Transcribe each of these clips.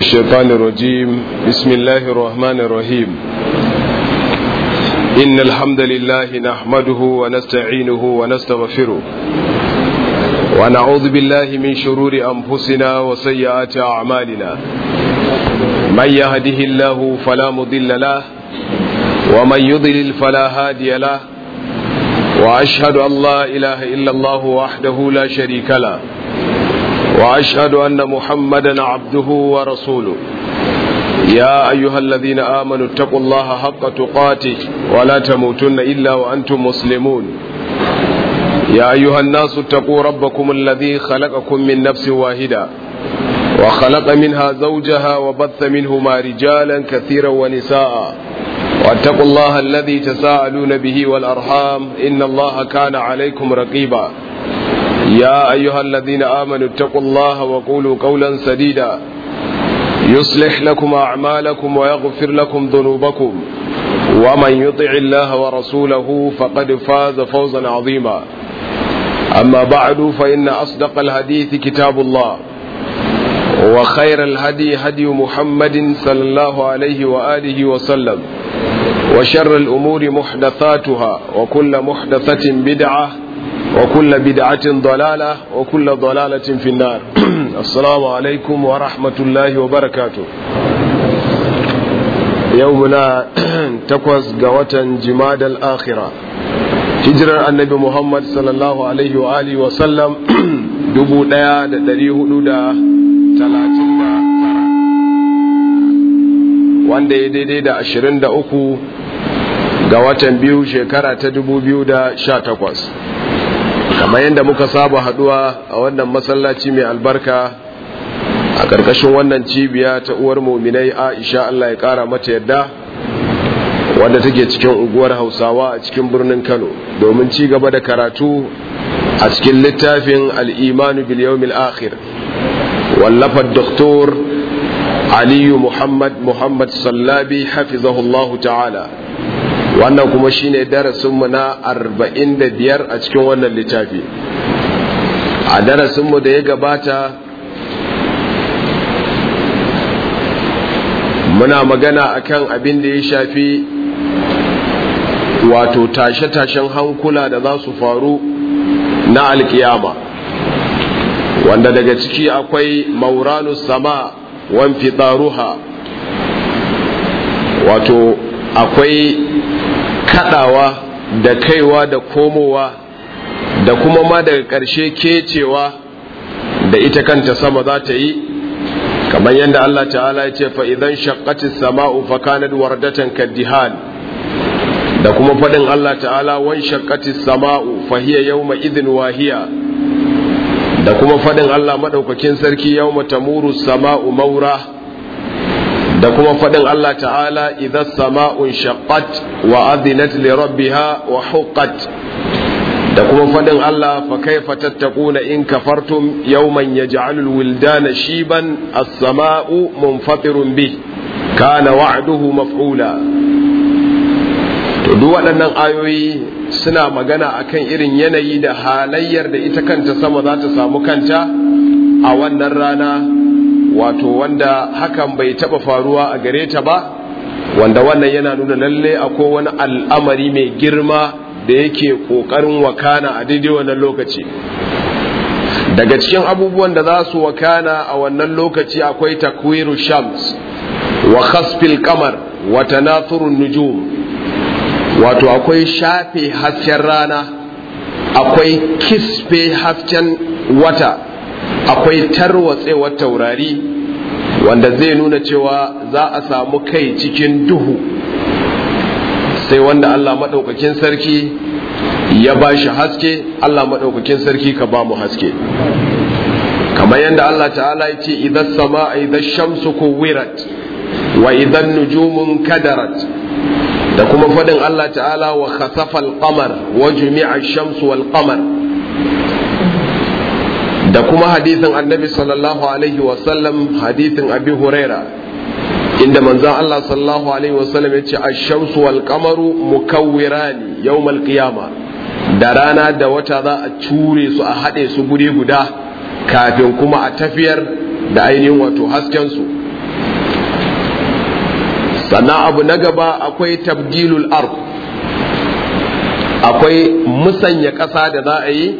الشيطان الرجيم بسم الله الرحمن الرحيم إن الحمد لله نحمده ونستعينه ونستغفره ونعوذ بالله من شرور أنفسنا وسيئات أعمالنا من يهده الله فلا مضل له ومن يضلل فلا هادي له وأشهد أن لا إله إلا الله وحده لا شريك له وأشهد أن محمدا عبده ورسوله يا أيها الذين آمنوا اتقوا الله حق تقاته ولا تموتن إلا وأنتم مسلمون يا أيها الناس اتقوا ربكم الذي خلقكم من نفس واحدة وخلق منها زوجها وبث منهما رجالا كثيرا ونساء واتقوا الله الذي تساءلون به والأرحام إن الله كان عليكم رقيبا يا أيها الذين آمنوا اتقوا الله وقولوا قولا سديدا يصلح لكم أعمالكم ويغفر لكم ذنوبكم ومن يطع الله ورسوله فقد فاز فوزا عظيما أما بعد فإن أصدق الحديث كتاب الله وخير الهدي هدي محمد صلى الله عليه وآله وسلم وشر الأمور محدثاتها وكل محدثة بدعة وكل بدعة ضلالة وكل ضلالة في النار السلام عليكم ورحمة الله وبركاته يومنا تقوز قوة جماد الآخرة هجرة النبي محمد صلى الله عليه وآله وسلم دبو ديا دريه دا تلاتين دا wanda ya daidai da ashirin da uku ga watan biyu shekara ta dubu biyu da sha takwas kamar yadda muka saba haduwa a wannan masallaci mai albarka a ƙarƙashin wannan cibiya ta uwar muminai aisha Allah ya ƙara mata yadda wadda take cikin unguwar hausawa a cikin birnin kano domin ci gaba da karatu a cikin littafin al'imanu bil yawmil akhir wallafar doktor aliyu muhammad muhammad sallabi hafizahullahu ta'ala wannan kuma shine darasinmu na arba'in da biyar a cikin wannan littafi a darasinmu da ya gabata muna magana akan abin da ya shafi wato tashe-tashen hankula da za su faru na alkiyama wanda daga ciki akwai mauranu sama wan fitaruha wato akwai kadawa da kaiwa da komowa da kuma ma daga ƙarshe kecewa da ita kanta sama za ta yi kamar yadda Allah ta'ala ya ce fa idan shaqqatis sama'u fa kanat wardatan kaddihan da kuma fadin Allah ta'ala wan shaqqatis sama'u fa hiya yawma idhin wahiya da kuma fadin Allah madaukakin sarki yawma tamuru sama'u maura da kuma faɗin Allah ta'ala idan sama'un shaqqat wa adinat li rabbiha wa huqqat da kuma faɗin Allah fa kaifa tattaquna in kafartum yawman yaj'alul wildana shiban as-sama'u munfatirun bih kana wa'duhu maf'ula to duk waɗannan ayoyi suna magana akan irin yanayi da halayyar da ita kanta sama za ta samu kanta a wannan rana wato wanda hakan bai taba faruwa a gare ta ba wanda wannan yana nuna lalle akwai wani al'amari mai girma da yake kokarin wakana a daidai wannan lokaci daga cikin abubuwan da za su wakana a wannan lokaci akwai takwiru shams wa khasfil kamar wa tanathurun nujum wato akwai shafe hasken rana akwai kisfe hasken wata akwai tarwatsewar taurari wanda zai nuna cewa za a samu kai cikin duhu sai wanda Allah maɗaukakin sarki ya ba shi haske Allah maɗaukakin sarki ka ba mu haske kamar yadda Allah ta'ala ya ce idan sama idan shamsu kuwirat wa idan nujumun kadarat da kuma faɗin Allah ta'ala wa khasafa al-qamar wa jumi'a shamsu wal qamar da kuma hadisin annabi sallallahu alaihi wasallam hadisin abi huraira inda manzon Allah sallallahu alaihi wasallam ya ce ash-shamsu wal qamaru mukawwirani yawmal qiyama da rana da wata za a cure su a haɗe su guri guda kafin kuma a tafiyar da ainihin wato hasken su sannan abu na gaba akwai tabdilul ard akwai musanya ƙasa da za a yi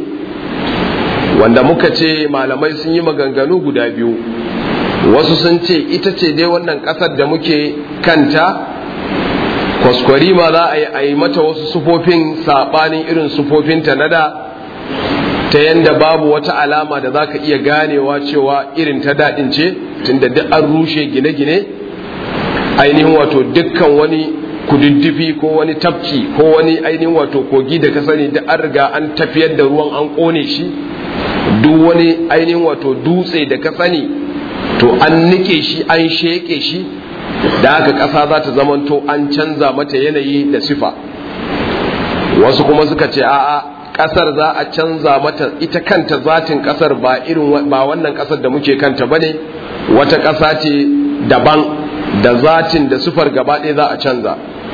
wanda muka ce malamai sun yi maganganu guda biyu wasu sun ce ita ce dai wannan ƙasar da muke kanta kwaskwari ma za a yi mata wasu sufofin saɓanin irin sufofinta na da ta yanda babu wata alama da za ka iya ganewa cewa irin ta daɗin ce tunda duk an rushe gine-gine ainihin wato dukkan wani kududdufi ko wani tafki ko wani ainihin wato kogi da ka sani da an riga an tafiyar da ruwan an ƙone shi duk wani ainihin wato dutse da ka sani to an nike shi an sheƙe shi da haka ƙasa za ta zamanto an canza mata yanayi da sifa wasu kuma suka ce a'a kasar za a canza mata ita kanta zatin kasar ba irin ba wannan kasar da muke kanta bane wata kasa ce daban da zatin da sufar gaba ɗaya za a canza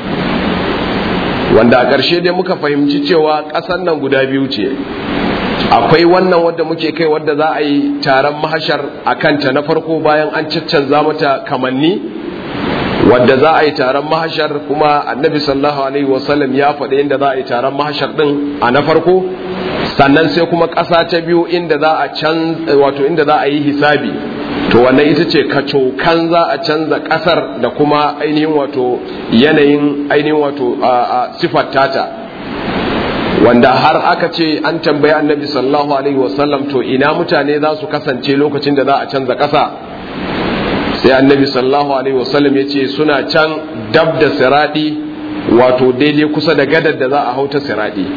wanda a ƙarshe dai muka fahimci cewa ƙasar nan guda biyu ce akwai wannan wadda muke kai wadda za a yi taron mahashar a kanta na farko bayan an caccanza mata kamanni wadda za a yi taron mahashar kuma annabi sallallahu alaihi wasallam ya faɗi inda za a yi taron mahashar ɗin a na farko sannan sai kuma ƙasa ta biyu inda za a can wato inda za a yi hisabi to wannan ita ce kacokan za a canza ƙasar da kuma ainihin wato yanayin ainihin wato a sifar tata wanda har aka ce an tambayi annabi sallallahu alaihi wasallam to ina mutane za su kasance lokacin da za a canza ƙasa sai annabi sallallahu alaihi wasallam ya ce suna can dab da siradi wato daidai kusa da gadar da za a hauta siradi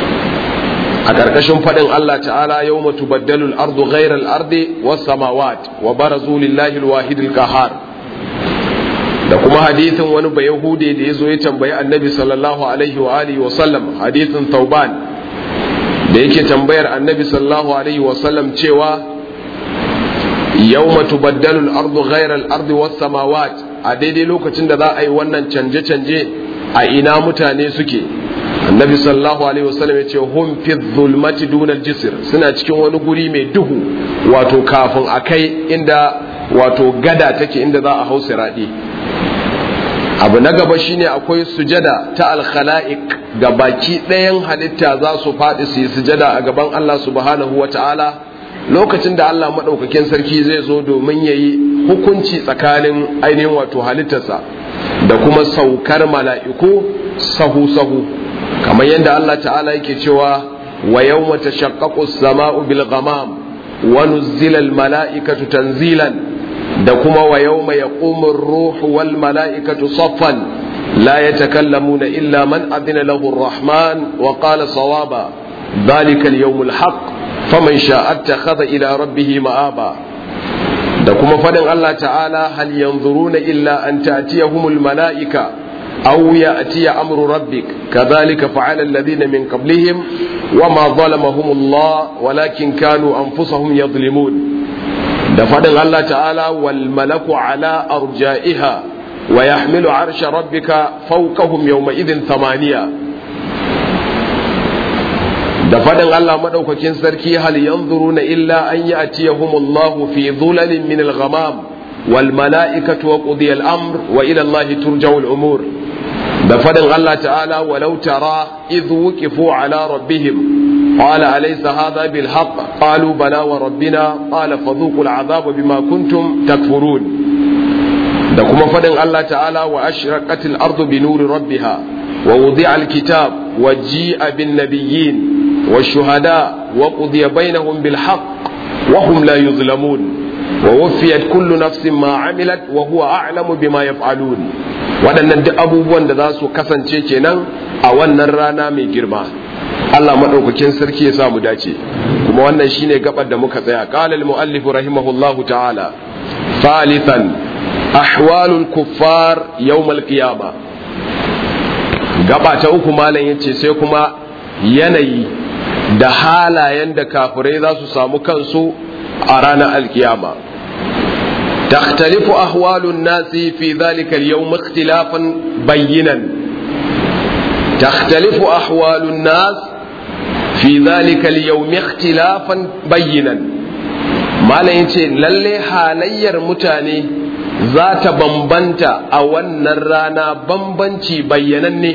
a ƙarƙashin faɗin Allah ta'ala yau matu baddalul ardu ghairal ardi was samawat wa barazu lillahi alwahidil qahar da kuma hadithin wani bayahude da ya zo ya tambayi annabi sallallahu alaihi wa alihi wa sallam hadithin tauban da yake tambayar annabi sallallahu alaihi wa sallam cewa yawma tubaddalu al-ardu ghayra al-ardi was samawat a daidai lokacin da za a yi wannan canje canje a ina mutane suke annabi sallallahu alaihi wasallam yace hum fi dhulmati duna al-jisr suna cikin wani guri mai duhu wato kafin a kai inda wato gada take inda za a hau siradi abu na gaba shine akwai sujada ta al-khala'iq ga baki ɗayan halitta za su faɗi su yi sujada a gaban Allah subhanahu wa ta'ala lokacin da Allah maɗaukakin sarki zai zo domin ya yi hukunci tsakanin ainihin wato halittarsa da kuma saukar mala'iku sahu-sahu kamar yadda Allah ta'ala yake cewa wa yau mata shakkakus sama'u bil ghamam wa nuzzila al mala'ikatu tanzilan da kuma wa yau mai yaƙumin ruhu wal mala'ikatu saffan la yatakallamuna illa man adina lahu rahman wa qala sawaba ذلك اليوم الحق faman sha'atta khadha ila rabbih ma'aba da kuma fadin Allah ta'ala hal yanzuruna illa an ta'tiyahumul mala'ika aw ya'tiya amru rabbik kadhalika fa'ala alladhina min qablihim wama zalamahumullah walakin kanu anfusahum yadhlimun da fadin Allah ta'ala wal malaku ala arja'iha wa yahmilu 'arsha rabbika fawqahum yawma idhin thamaniya da faɗin Allah maɗaukakin sarki hal yanzuruna illa an ya'tiyahumullahu fi dhulalin min al-ghamam wal mala'ikatu wa qudiya al-amr wa ila Allah turja'u al-umur da faɗin Allah ta'ala walau tara idh wuqifu ala rabbihim qala alaysa hadha bil haqq qalu bala wa rabbina qala fadhuqu al-'adhaba bima kuntum takfurun da kuma faɗin Allah ta'ala wa ashraqatil ardu bi nuri rabbiha wa wudi'a al-kitab wa ji'a bin nabiyyin والشهداء وقضي بينهم بالحق وهم لا يظلمون ووفيت كل نفس ما عملت وهو أعلم بما يفعلون waɗannan duk abubuwan da za su kasance kenan a wannan rana mai girma Allah maɗaukakin sarki ya samu dace kuma wannan shine gabar da muka tsaya qala al-muallif rahimahullahu ta'ala thalithan ahwalul kuffar yawm al-qiyamah gaba ta uku malam yace sai kuma yanayi da halayen da kafirai za su samu kansu a ranar alkiyama تختلف أحوال الناس في ذلك اليوم اختلافا بينا تختلف أحوال الناس في ذلك اليوم اختلافا بينا ما لا ينتي للي حالير متاني za ta bambanta a wannan rana bambanci bayyananne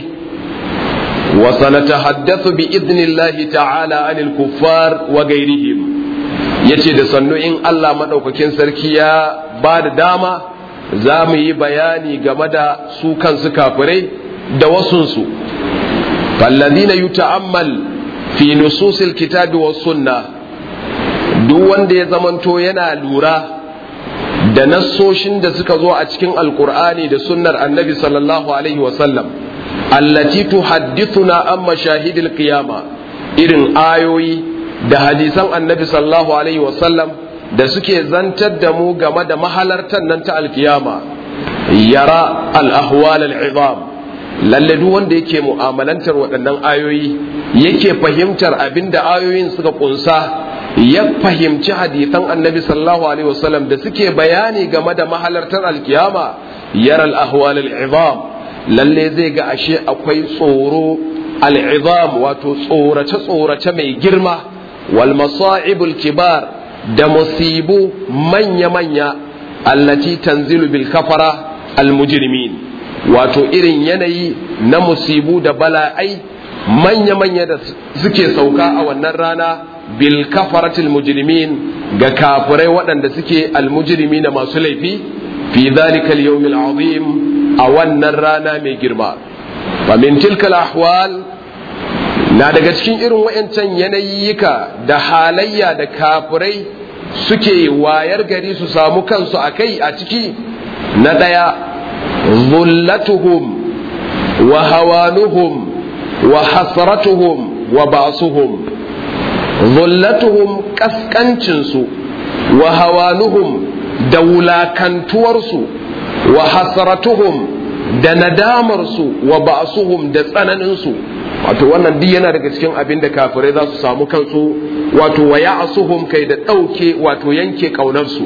wa sanatahaddathu bi idnillahi ta'ala anil kuffar wa gairihim yace da sannu in Allah madaukakin sarki ya ba da dama za mu yi bayani game da su kansu kafirai da wasunsu fallazina yuta'ammal fi nususil kitabi was sunna duk wanda ya zamanto yana lura da nassoshin da suka zo a cikin alkur'ani da sunnar annabi sallallahu alaihi wasallam allati tuhaddithuna an mashahidil qiyama irin ayoyi da hadisan annabi sallallahu alaihi wasallam da suke zantar da mu game da mahalartan nan ta alkiyama yara al-ahwal al-izam lalle duk wanda yake mu'amalantar waɗannan ayoyi yake fahimtar abinda ayoyin suka kunsa ya fahimci hadisan annabi sallallahu alaihi wasallam da suke bayani game da mahalartar alkiyama yara al-ahwal al-izam lalle zai ga ashe akwai tsoro al-izam wato tsorace tsorace mai girma wal masa'ibul kibar da musibu manya manya allati tanzilu bil kafara al mujrimin wato irin yanayi na musibu da bala'ai manya manya da suke sauka a wannan rana bil kafaratil mujrimin ga kafirai waɗanda suke almujrimi na masu laifi fi dhalika al azim a wannan rana mai girma fa min tilka ahwal na daga cikin irin wayancan yanayika da halayya da kafirai suke wayar gari su samu kansu a kai a ciki na ɗaya zullatuhum wa hawanuhum wa hasratuhum wa ba'suhum zullatuhum kaskancinsu wa hawanuhum da wulakantuwarsu wa hasratuhum da nadamarsu wa ba'suhum da tsananinsu wato wannan duk yana daga cikin abin da kafirai za su samu kansu wato wa ya'suhum kai da ɗauke wato yanke ƙaunarsu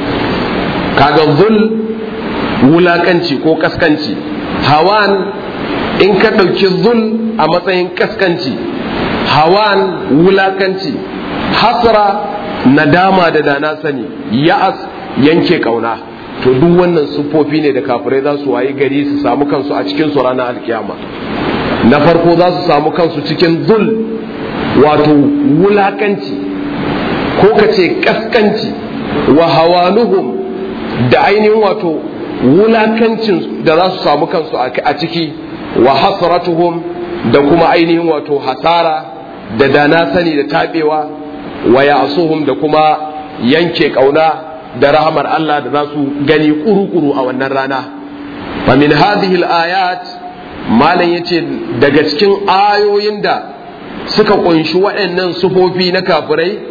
kaga zul wulakanci ko kaskanci hawan in ka ɗauki zul a matsayin kaskanci hawan wulakanci hasra nadama da dana sani ya'as yanke kauna to duk wannan siffofi ne da kafirai za su wayi gari su samu kansu a cikin su ranar alkiyama na farko za su samu kansu cikin zul wato wulakanci ko ka ce kaskanci wa hawanuhum da ainihin wato wulakancin da za su samu kansu a ciki wa hasratuhum da kuma ainihin wato hasara da dana sani da taɓewa wa ya'suhum da kuma yanke ƙauna da rahamar Allah da za su gani kuru-kuru a wannan rana fa min hadhihi al-ayat malam yace daga cikin ayoyin da suka kunshi waɗannan sufofi na kafirai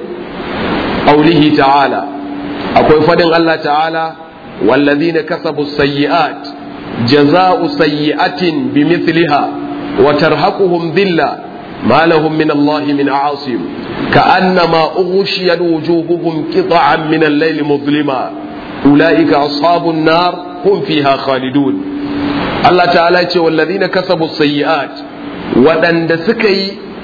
aulihi ta'ala akwai fadin Allah ta'ala والذين كسبوا السيئات جزاء سيئة بمثلها وترهقهم ذلة ما لهم من الله من عاصم كأنما أغشيت وجوههم قطعا من الليل مظلما أولئك أصحاب النار هم فيها خالدون الله تعالى والذين كسبوا السيئات ودن سكي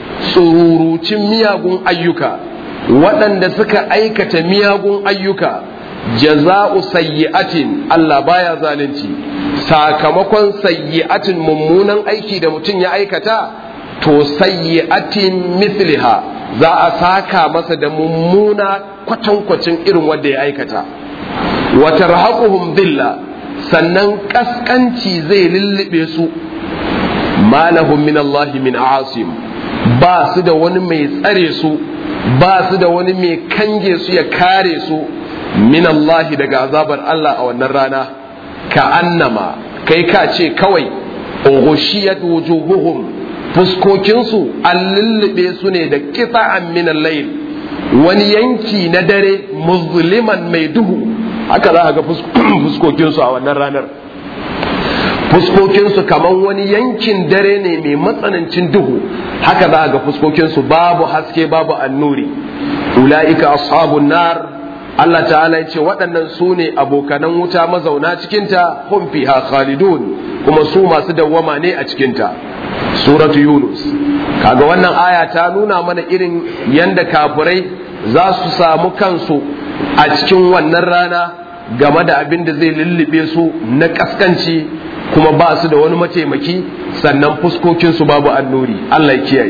سرور مياغون أيوكا ودن سكا أيكة مياغون أيوكا jaza'u sayyi'atin Allah baya zalunci sakamakon sayyi'atin mummunan aiki da mutum ya aikata to sayyi'atin misliha za a saka masa da mummuna kwatankwacin irin wanda ya aikata wa tarhaquhum dhilla sannan kaskanci zai lullube su malahum min Allah min asim ba su da wani mai tsare su ba su da wani mai kange su ya kare su min Allah daga azabar Allah a wannan rana ka annama kai ka ce kawai ughshiyat wujuhuhum fuskokinsu an lullube su ne da qita'an min al-layl wani yanki na dare muzliman mai duhu haka za a ga fuskokinsu a wannan ranar fuskokinsu kamar wani yankin dare ne mai matsanancin duhu haka za a ga fuskokinsu babu haske babu annuri ula'ika ashabun nar Allah ta'ala ya ce waɗannan su ne abokanan wuta mazauna cikinta hum fiha khalidun kuma su masu dawwama ne a cikinta suratu yunus kaga wannan aya ta nuna mana irin yanda kafirai za su samu kansu a cikin wannan rana game da abin da zai lullube su na kaskanci kuma ba su da wani mataimaki sannan fuskokinsu babu annuri Allah ya kiyaye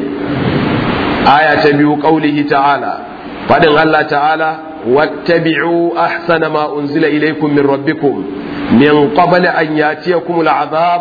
aya ta biyu qaulihi ta'ala fadin Allah ta'ala wattabi'u ahsana ma unzila ilaykum min rabbikum min qabli an yatiyakum al'azab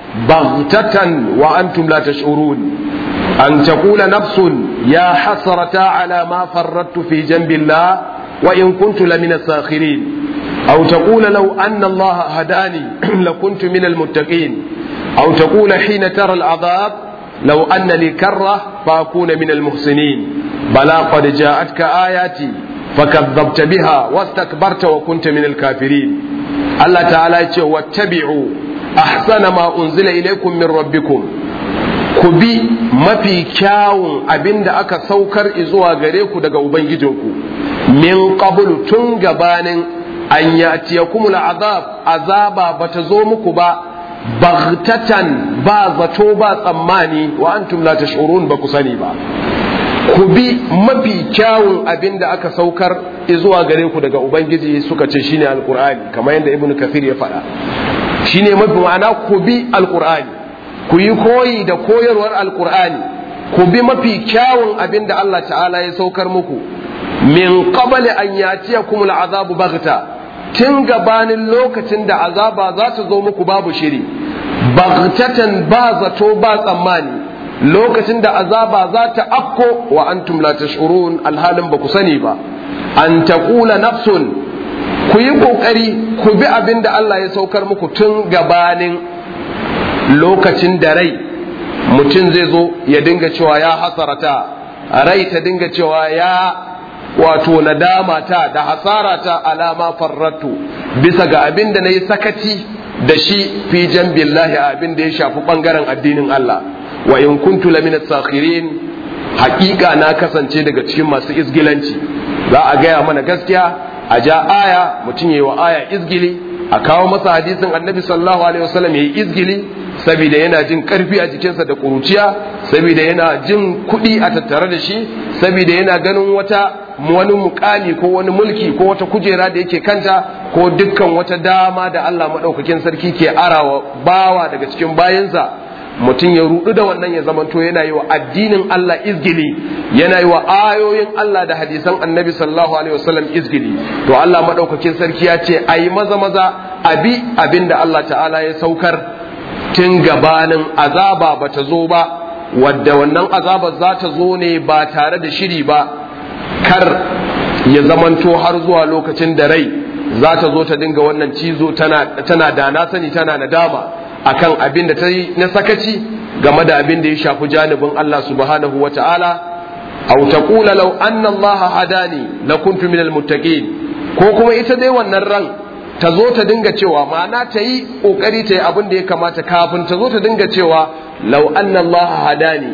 baghtatan wa antum la tash'urun an taqula nafsun ya hasrata ala ma farrattu fi janbillah wa in kuntu lamina sakhirin أو تقول لو أن الله هداني لكنت من المتقين أو تقول حين ترى العذاب لو أن لي كرة فأكون من المحسنين بلى قد جاءتك آياتي فكذبت بها واستكبرت وكنت من الكافرين الله تعالى يقول واتبعوا أحسن ما أنزل إليكم من ربكم ku bi mafi kyawun abin da aka saukar zuwa gare ku daga Ubangijinku min qablu tun gabanin an yatiyakumul azab azaba bata zo muku ba baghtatan ba zato ba tsammani wa antum la tash'urun ba ku sani ba ku bi mafi kyawun abin da aka saukar zuwa gare ku daga ubangiji suka ce shine alqur'ani kamar yadda ibnu kathir ya faɗa shine mafi ma'ana ku bi alqur'ani ku yi koyi da koyarwar alqur'ani ku bi mafi kyawun abin da Allah ta'ala ya saukar muku min qabli an yatiyakumul azabu baghta tun gabanin lokacin da azaba za ta zo muku babu shiri baghtatan ba zato ba tsammani lokacin da azaba za ta afko wa antum la tash'urun alhalin ba ku sani ba an taqula nafsun ku yi kokari ku bi abin da Allah ya saukar muku tun gabanin lokacin da rai mutum zai zo ya dinga cewa ya hasarata rai ta dinga cewa ya wato nadama ta da hasara ta alama farratu bisa ga abin da na yi sakaci da shi fi jan billahi abin da ya shafi bangaren addinin Allah wa in kuntu lamina sakhirin hakika na kasance daga cikin masu izgilanci za a gaya mana gaskiya a ja aya mutum yayi wa aya izgili a kawo masa hadisin annabi sallallahu alaihi wasallam yayi izgili saboda yana jin karfi a jikinsa da kuruciya saboda yana jin kuɗi a tattare da shi saboda yana ganin wata wani mukami ko wani mulki ko wata kujera da yake kanta ko dukkan wata dama da Allah maɗaukakin sarki ke arawa bawa daga cikin bayansa mutum ya rudu da wannan ya zamanto yana yi wa addinin Allah izgili yana yi wa ayoyin Allah da hadisan annabi sallallahu alaihi wasallam izgili to Allah maɗaukakin sarki ya ce a yi maza maza abi abin da Allah ta'ala ya saukar tun gabanin azaba ba ta zo ba wadda wannan azabar za ta zo ne ba tare da shiri ba kar ya zamanto har zuwa lokacin da rai za ta zo ta dinga wannan cizo tana da na sani tana nadama akan abin da ta yi na sakaci game da abin da ya shafi janibin Allah subhanahu wa ta'ala aw taqula law anna Allah hadani lakuntu minal muttaqin ko kuma ita dai wannan ran ta zo ta dinga cewa ma'ana ta yi ƙoƙari ta yi abin da ya kamata kafin ta zo ta dinga cewa lau anna Allah hadani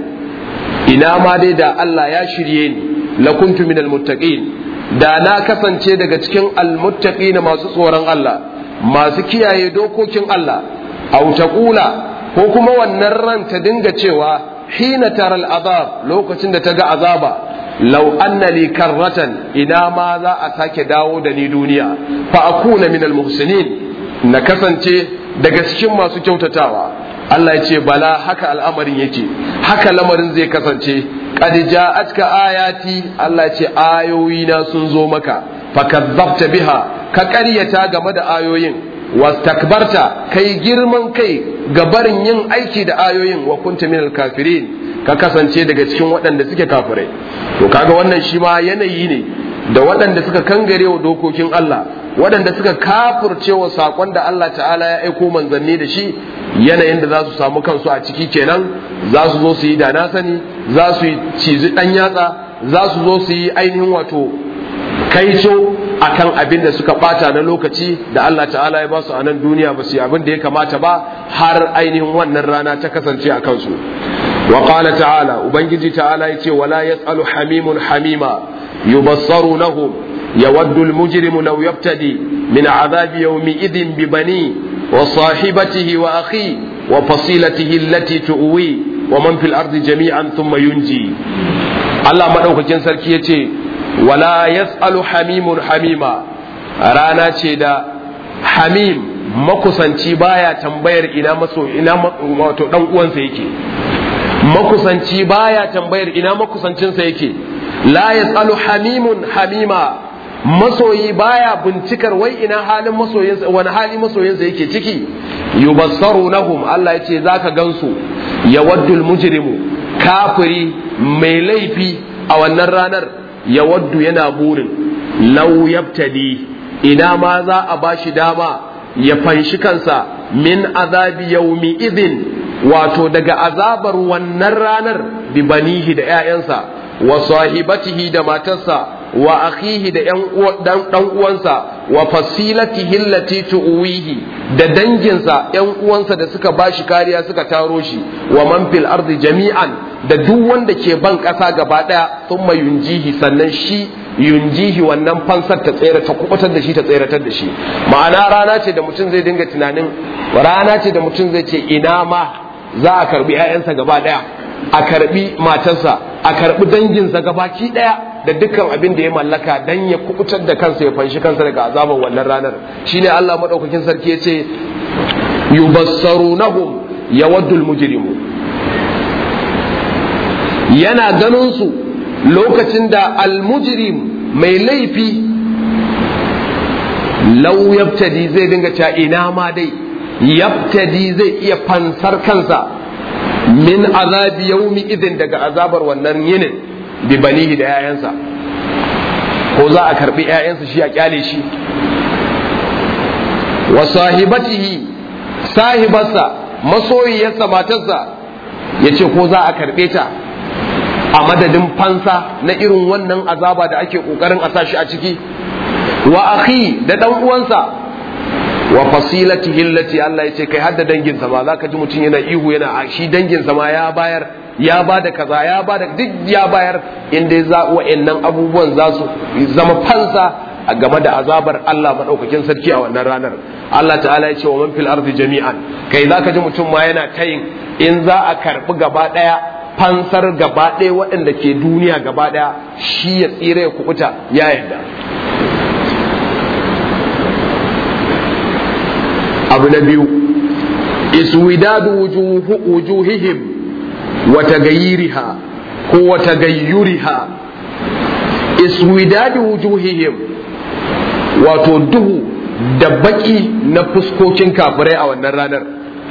ina ma dai da Allah ya shirye ni lakuntu minal muttaqin da na kasance daga cikin almuttaqina masu tsoron Allah masu kiyaye dokokin Allah aw taqula ko kuma wannan ran ta dinga cewa hina taral azab lokacin da ta ga azaba lau anna li karratan ina ma za a sake dawo da ni duniya fa akuna min almuhsinin na kasance daga cikin masu kyautatawa Allah ya ce bala haka al'amarin yake haka lamarin zai kasance qad ja'atka ayati Allah ya ce ayoyi na sun zo maka fakazzabta biha ka ƙaryata game da ayoyin wastakbarta kai girman kai ga barin yin aiki da ayoyin wa kunta minal kafirin ka kasance daga cikin waɗanda suke kafirai to kaga wannan shi ma yanayi ne da waɗanda suka kangare wa dokokin Allah waɗanda suka kafurce wa saƙon da Allah ta'ala ya aiko manzanni da shi yanayin da za su samu kansu a ciki kenan za su zo su yi da na sani za su yi cizi ɗan yatsa za su zo su yi ainihin wato kaico akan abin da suka bata na lokaci da Allah ta'ala ya ba su a nan duniya ba su yi abin da ya kamata ba har ainihin wannan rana ta kasance a kansu wa qala ta'ala ubangiji ta'ala yace wala yasalu hamimun hamima yubassarunahum yawaddu almujrimu law yaftadi min adhabi yawmi idhin bi bani wa sahibatihi wa akhi wa fasilatihi allati tuwi wa man fil ardi jami'an thumma yunji Allah madaukakin sarki yace wala yas'alu hamimun hamima rana ce da hamim makusanci baya tambayar ina maso ina wato dan uwansa yake makusanci baya tambayar ina makusancinsa yake la yasalu hamimun hamima masoyi baya bincikar wai ina halin masoyinsa wani hali masoyinsa yake ciki yubassarunahum Allah yace zaka gansu yawaddul mujrimu kafiri mai laifi a wannan ranar yawaddu yana burin law yabtadi ina ma za a bashi dama ya fanshi kansa min azabi yaumi idin wato daga azabar wannan ranar bi banihi da 'ya'yansa wa sahibatihi da matarsa wa akhihi da dan uwansa wa fasilatihi allati tuwihi da danginsa yan uwansa da suka bashi kariya suka taro shi wa man fil ardi jami'an da duk wanda ke ban kasa gaba daya thumma yunjihi sannan shi yunjihi wannan fansar ta tsere ta kubutar da shi ta tseratar da shi ma'ana rana ce da mutum zai dinga tunanin rana ce da mutum zai ce ina ma za a karbi 'ya'yansa gaba daya a karbi matarsa a karbi danginsa gabaki daya da dukkan abin da ya mallaka dan ya kubutar da kansa ya fanshi kansa daga azaban wannan ranar shine Allah madaukakin sarki ya ce yubassarunahum yawaddul mujrimu yana ganin su lokacin da almujrim mai laifi lau yabtadi zai dinga cewa ina ma dai yabtadi zai iya fansar kansa min azabi yaumi idin daga azabar wannan yinin bi banihi da 'ya'yansa ko za a karbi 'ya'yansa shi a kyale shi wa sahibatihi sahibarsa masoyiyarsa matarsa ya ce ko za a karbe ta a madadin fansa na irin wannan azaba da ake kokarin a sashi a ciki wa akhi da dan uwansa wa fasilatihi allati Allah yace kai hadda danginsa ma zaka ji mutum yana ihu yana shi danginsa ma ya bayar ya bada kaza ya bada duk ya bayar inda za wa'annan abubuwan za su zama fansa a game da azabar Allah madaukakin sarki a wannan ranar Allah ta'ala ya ce wa man fil ardi jami'an kai zaka ji mutum ma yana tayin in za a karbi gaba daya fansar gaba ɗaya waɗanda ke duniya gaba ɗaya shi ya tsira ya kubuta ya yarda abu na biyu iswidadu wujuhihim wa tagayyiriha ko wa tagayyuriha iswidadu wujuhihim wato duhu da baki na fuskokin kafirai a wannan ranar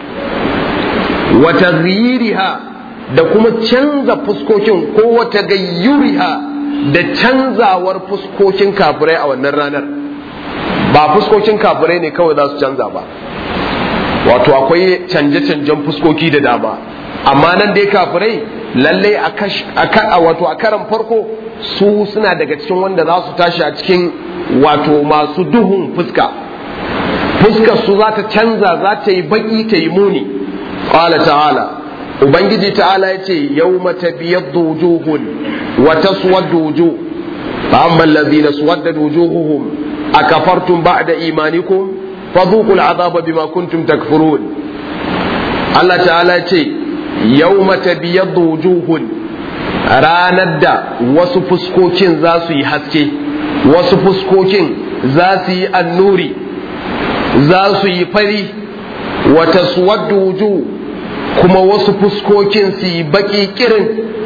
wa tagayyiriha da kuma canza fuskokin ko wata gayyuriha da canzawar fuskokin kafirai a wannan ranar ba fuskokin kafirai ne kawai za su canza ba wato akwai canje-canjen fuskoki da dama amma nan dai kafirai lallai a wato a karan farko su suna daga cikin wanda za su tashi a cikin wato masu duhun fuska fuskar su za ta canza za ta yi baki ta yi muni qala ta'ala ubangiji ta'ala ya ce yau mata biyar wujuhun wa taswaddu wujuh fa amma allazina suwaddat wujuhuhum akafartum ba'da imanikum fadhuqul azaba bima kuntum takfurun Allah ta'ala ya ce yau mata biyar wujuhun ranar da wasu fuskokin za su yi haske wasu fuskokin za su yi annuri za su yi fari wa taswaddu wujuh kuma wasu fuskokin su yi baki kirin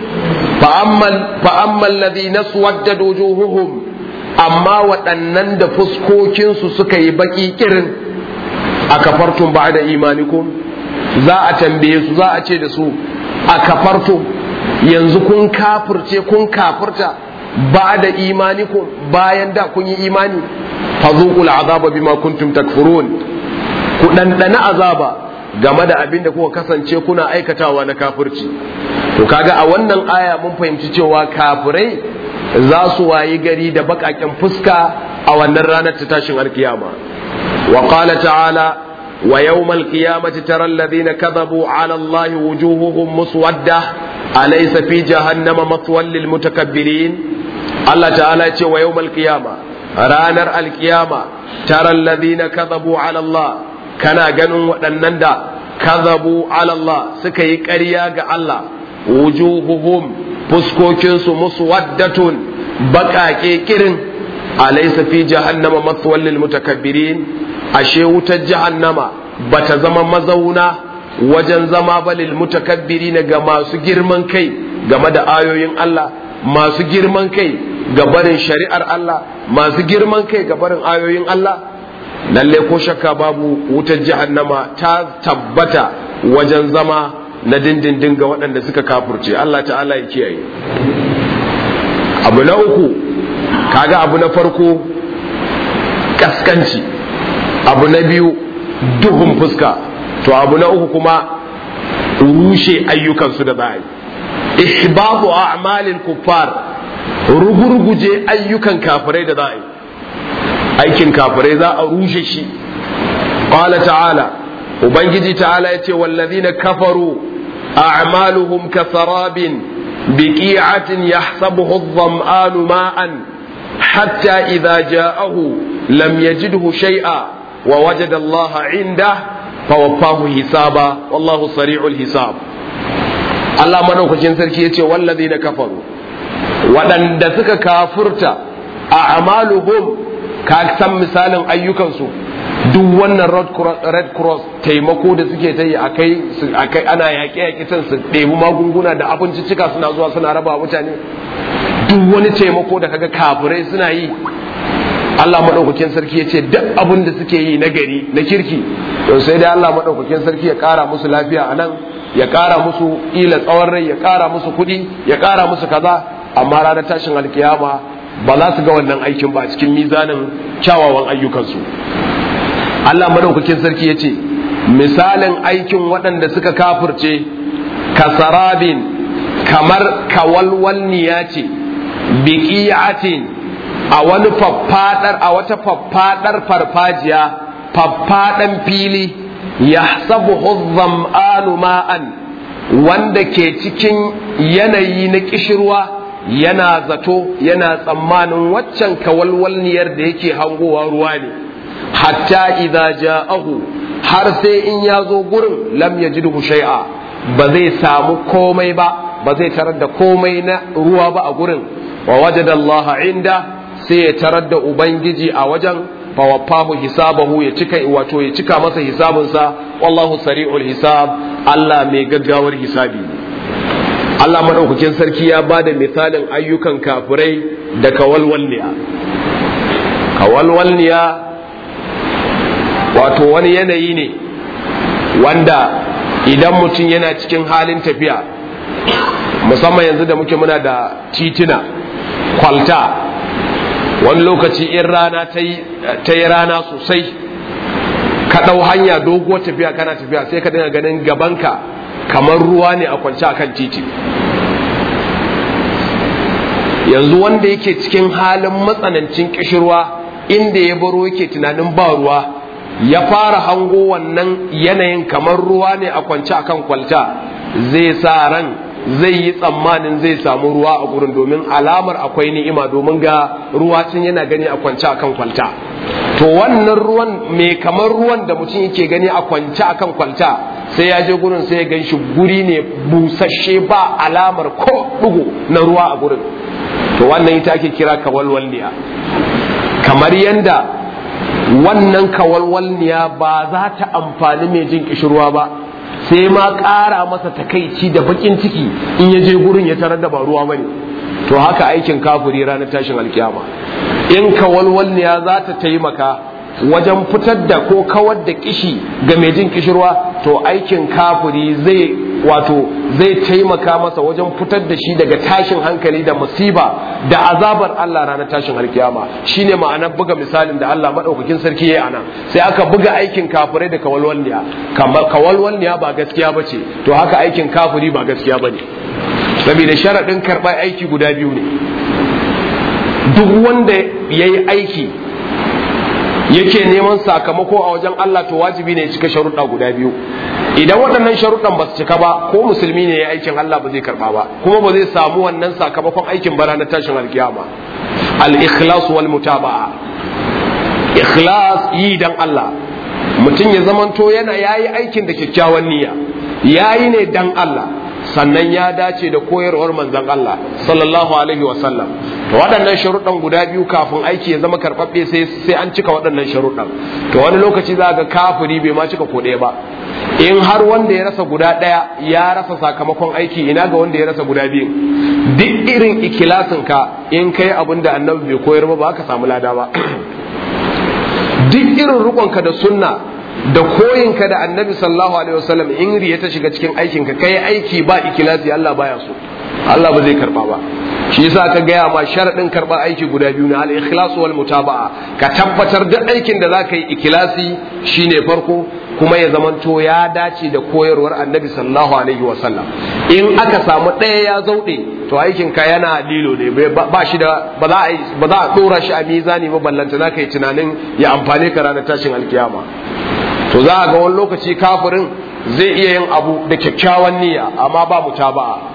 fa'amman ladhi na suwadda wujuhuhum amma waɗannan da fuskokinsu suka yi baki kirin a kafartun ba da imanikum za a tambaye su za a ce da su a kafartun yanzu kun kafirce kun kafirta ba da imanikum bayan da kun yi imani fazuqul azaba bima kuntum takfurun ku ɗanɗana azaba game da abin da kuka kasance kuna aikatawa na kafirci to kaga a wannan aya mun fahimci cewa kafirai za su wayi gari da bakaken fuska a wannan ranar ta tashin alkiyama wa qala ta'ala wa yawmal qiyamati tara alladhina kadhabu 'ala allahi wujuhuhum muswadda alaysa fi jahannama mathwan lil mutakabbirin Allah ta'ala ce wa yawmal qiyama ranar alkiyama tara alladhina kadhabu 'ala allah kana ganin waɗannan da kazabu Allah suka yi ƙarya ga Allah wujuhuhum fuskokinsu musu waddatun baƙaƙe kirin alaysa fi jahannama mathwal lil mutakabbirin ashe wutar jahannama bata zama mazauna wajen zama ba lil mutakabbirin ga masu girman kai game da ayoyin Allah masu girman kai ga barin shari'ar Allah masu girman kai ga barin ayoyin Allah lalle ko shakka babu wutar jahannama ta tabbata wajen zama na dindindin ga waɗanda suka kafurce Allah ta'ala ya kiyaye abu na uku kaga abu na farko kaskanci abu na biyu duhun fuska to abu na uku kuma rushe ayyukansu da za a yi ihbabu a'malil kuffar rugurguje ayyukan kafirai da za a yi aikin kafirai za a rushe shi qala ta'ala ubangiji ta'ala yace wallazina kafaru a'maluhum kasarabin biqi'atin yahsabuhu adh-dhama'anu ma'an hatta idha ja'ahu lam yajidhu shay'a wa wajada Allah 'indahu fawaffahu hisaba wallahu sari'ul hisab Allah madaukakin sarki yace wallazina kafaru waɗanda suka kafurta a amaluhum ka san misalin ayyukansu duk wannan red cross taimako da suke ta yi akai ana yaƙe yaƙe can su ɗebi magunguna da abinci cika suna zuwa suna raba mutane duk wani taimako da kaga kafirai suna yi Allah maɗaukakin sarki ya ce duk abin da suke yi na gari na kirki to sai dai Allah maɗaukakin sarki ya ƙara musu lafiya a nan ya ƙara musu ila tsawon rai ya ƙara musu kuɗi ya ƙara musu kaza amma ranar tashin alkiyama ba za su ga wannan aikin ba a cikin mizanin kyawawan ayyukansu Allah maɗaukakin sarki ya ce misalin aikin waɗanda suka kafurce kasarabin kamar kawalwalniya ce biqi'atin a wani faffadar a wata faffadar farfajiya faffadan fili ya sabu zam'anu ma'an wanda ke cikin yanayi na kishirwa yana zato yana tsammanin waccan kawalwalniyar da yake hangowa ruwa ne hatta idza ja'ahu har sai in ya zo gurin lam yajidhu shay'a ba zai samu komai ba ba zai tarar da komai na ruwa ba a gurin wa wajada Allah inda sai ya tarar da ubangiji a wajen fawaffahu hisabahu ya cika wato ya cika masa hisabinsa wallahu sari'ul hisab Allah mai gaggawar hisabi Allah madaukakin sarki ya bada misalin ayyukan kafirai da kawalwalniya kawalwalniya wato wani yanayi ne wanda idan mutum yana cikin halin tafiya musamman yanzu da muke muna da titina kwalta wani lokaci in rana ta yi rana sosai ka ɗau hanya doguwar tafiya kana tafiya sai ka dinga ganin gabanka kamar ruwa ne a kwance akan titi yanzu wanda yake cikin halin matsanancin kishirwa inda ya baro yake tunanin ba ruwa ya fara hango wannan yanayin kamar ruwa ne a kwance akan kwalta zai sa ran zai yi tsammanin zai samu ruwa a gurin domin alamar akwai ni'ima domin ga ruwa tun yana gani a kwance akan kwalta to wannan ruwan mai kamar ruwan da mutum yake gani a kwance akan kwalta sai ya je gurin sai ya gan shi guri ne busasshe ba alamar ko dugu na ruwa a gurin to wannan ita ake kira kawalwalniya kamar yanda wannan kawalwalniya ba za ta amfani mai jin kishirwa ba sai ma ƙara masa takaici da bakin ciki in ya je gurin ya tarar da ba ruwa bane to haka aikin kafiri ranar tashin alkiyama in kawalwalniya za ta taimaka wajen fitar da ko kawar da kishi ga mai jin kishirwa to aikin kafiri zai wato zai taimaka masa wajen fitar da shi daga tashin hankali da musiba da azabar Allah ranar tashin alkiyama shine ma'anar buga misalin da Allah madaukakin sarki yayi anan sai aka buga aikin kafirai da kawalwalniya kamar kawalwalniya ba gaskiya bace to haka aikin kafiri ba gaskiya bane saboda sharadin karɓar aiki guda biyu ne duk wanda yayi aiki yake neman sakamako a wajen Allah to wajibi ne ya cika sharuɗa guda biyu idan waɗannan sharuɗan ba su cika ba ko musulmi ne ya aikin Allah ba zai karɓa ba kuma ba zai samu wannan sakamakon aikin bara na tashin alkiyama al-ikhlas wal mutaba'a ikhlas yi dan Allah mutum ya zamanto yana yayi aikin da kyakkyawan niyya yayi ne dan Allah sannan ya dace da koyarwar manzon Allah sallallahu alaihi wasallam to waɗannan sharuɗan guda biyu kafin aiki ya zama karɓaɓɓe sai sai an cika waɗannan sharuɗan to wani lokaci za ga kafiri bai ma cika ko ɗaya ba in har wanda ya rasa guda ɗaya ya rasa sakamakon aiki ina ga wanda ya rasa guda biyu duk irin ikilasin ka in kai abin da annabi bai koyar ba ba ka samu lada ba duk irin rukonka da sunna da koyinka da annabi sallallahu alaihi wasallam in riya ta shiga cikin aikinka kai aiki ba ikilasi Allah baya so Allah ba zai karba ba shi yasa ka gaya ma sharadin karba aiki guda biyu na al-ikhlas wal mutaba'a ka tabbatar duk aikin da zaka yi ikilasi shine farko kuma ya zamanto ya dace da koyarwar annabi sallallahu alaihi wasallam in aka samu ɗaya ya zauɗe to aikin ka yana lilo ne ba shi da ba za a ba za a dora shi a mizani ba ballanta zaka yi tunanin ya amfane ka ranar tashin alkiyama to za a ga wani lokaci kafirin zai iya yin abu da kyakkyawan niyya amma ba mutaba'a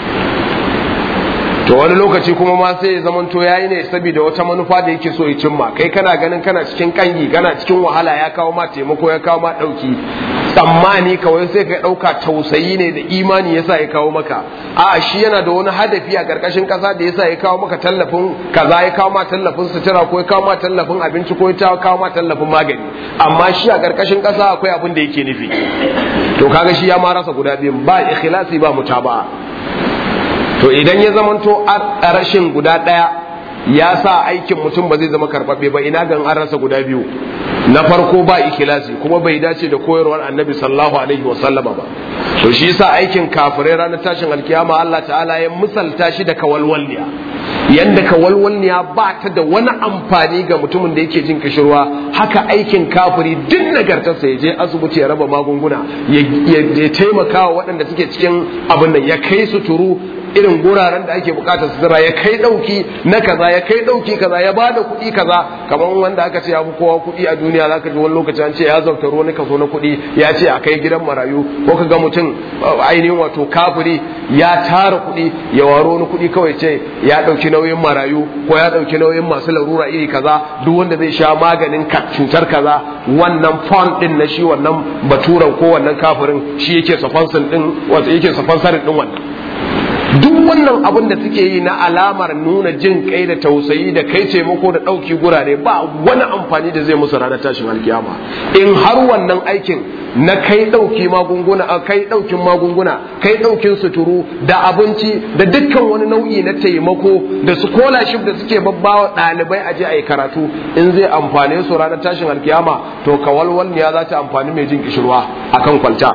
to wani lokaci kuma ma sai ya zamanto yayi ne saboda wata manufa da yake so ya cimma kai kana ganin kana cikin kangi kana cikin wahala ya kawo ma taimako ya kawo ma dauki tsammani kawai sai ka dauka tausayi ne da imani yasa ya kawo maka a shi yana da wani hadafi a karkashin kasa da yasa ya kawo maka tallafin kaza ya kawo ma tallafin sutura ko ya kawo ma tallafin abinci ko ya kawo ma tallafin magani amma shi a karkashin kasa akwai abin da yake nufi to kaga shi ya ma rasa guda biyu ba ikhlasi ba mutaba'a to idan ya zamanto a rashin guda ɗaya ya sa aikin mutum ba zai zama karɓaɓɓe ba ina gan an rasa guda biyu na farko ba ikilasi kuma bai dace da koyarwar annabi sallallahu alaihi wa sallama ba to shi yasa aikin kafirai ranar tashin alkiyama Allah ta'ala ya misalta shi da kawalwalniya yanda kawalwalniya ba ta da wani amfani ga mutumin da yake jin kishirwa haka aikin kafiri duk nagartarsa ya je asibiti ya raba magunguna ya taimaka wa waɗanda suke cikin abin nan ya kai su turu irin guraren da ake bukatar sutura ya kai dauki na kaza ya kai dauki kaza ya bada kuɗi kaza kamar wanda aka ce ya fi kowa kuɗi a duniya zaka ji wani lokaci an ce ya zauta ruwa kaso na kuɗi ya ce a kai gidan marayu ko ka ga mutum ainihin wato kafiri ya tara kuɗi ya waro wani kuɗi kawai ce ya ɗauki nauyin marayu ko ya ɗauki nauyin masu larura iri kaza duk wanda zai sha maganin cutar kaza wannan fond din na shi wannan baturan ko wannan kafirin shi yake safansin din wato yake safansarin din wannan duk wannan abin da suke yi na alamar nuna jin kai da tausayi da kai taimako da ɗauki gurare ba wani amfani da zai musu ranar tashin alkiyama in har wannan aikin na kai ɗauki magunguna a kai ɗaukin magunguna kai ɗaukin suturu da abinci da dukkan wani nau'i na taimako da scholarship da suke babbawa ɗalibai a je a yi karatu in zai amfane su ranar tashin alkiyama to kawalwal ya za ta amfani mai jin kishirwa akan kwalta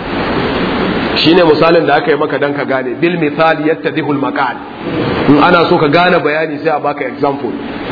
shine misalin da aka yi maka dan ka gane bil misali yattadihu al maqal in ana so ka gane bayani sai a baka example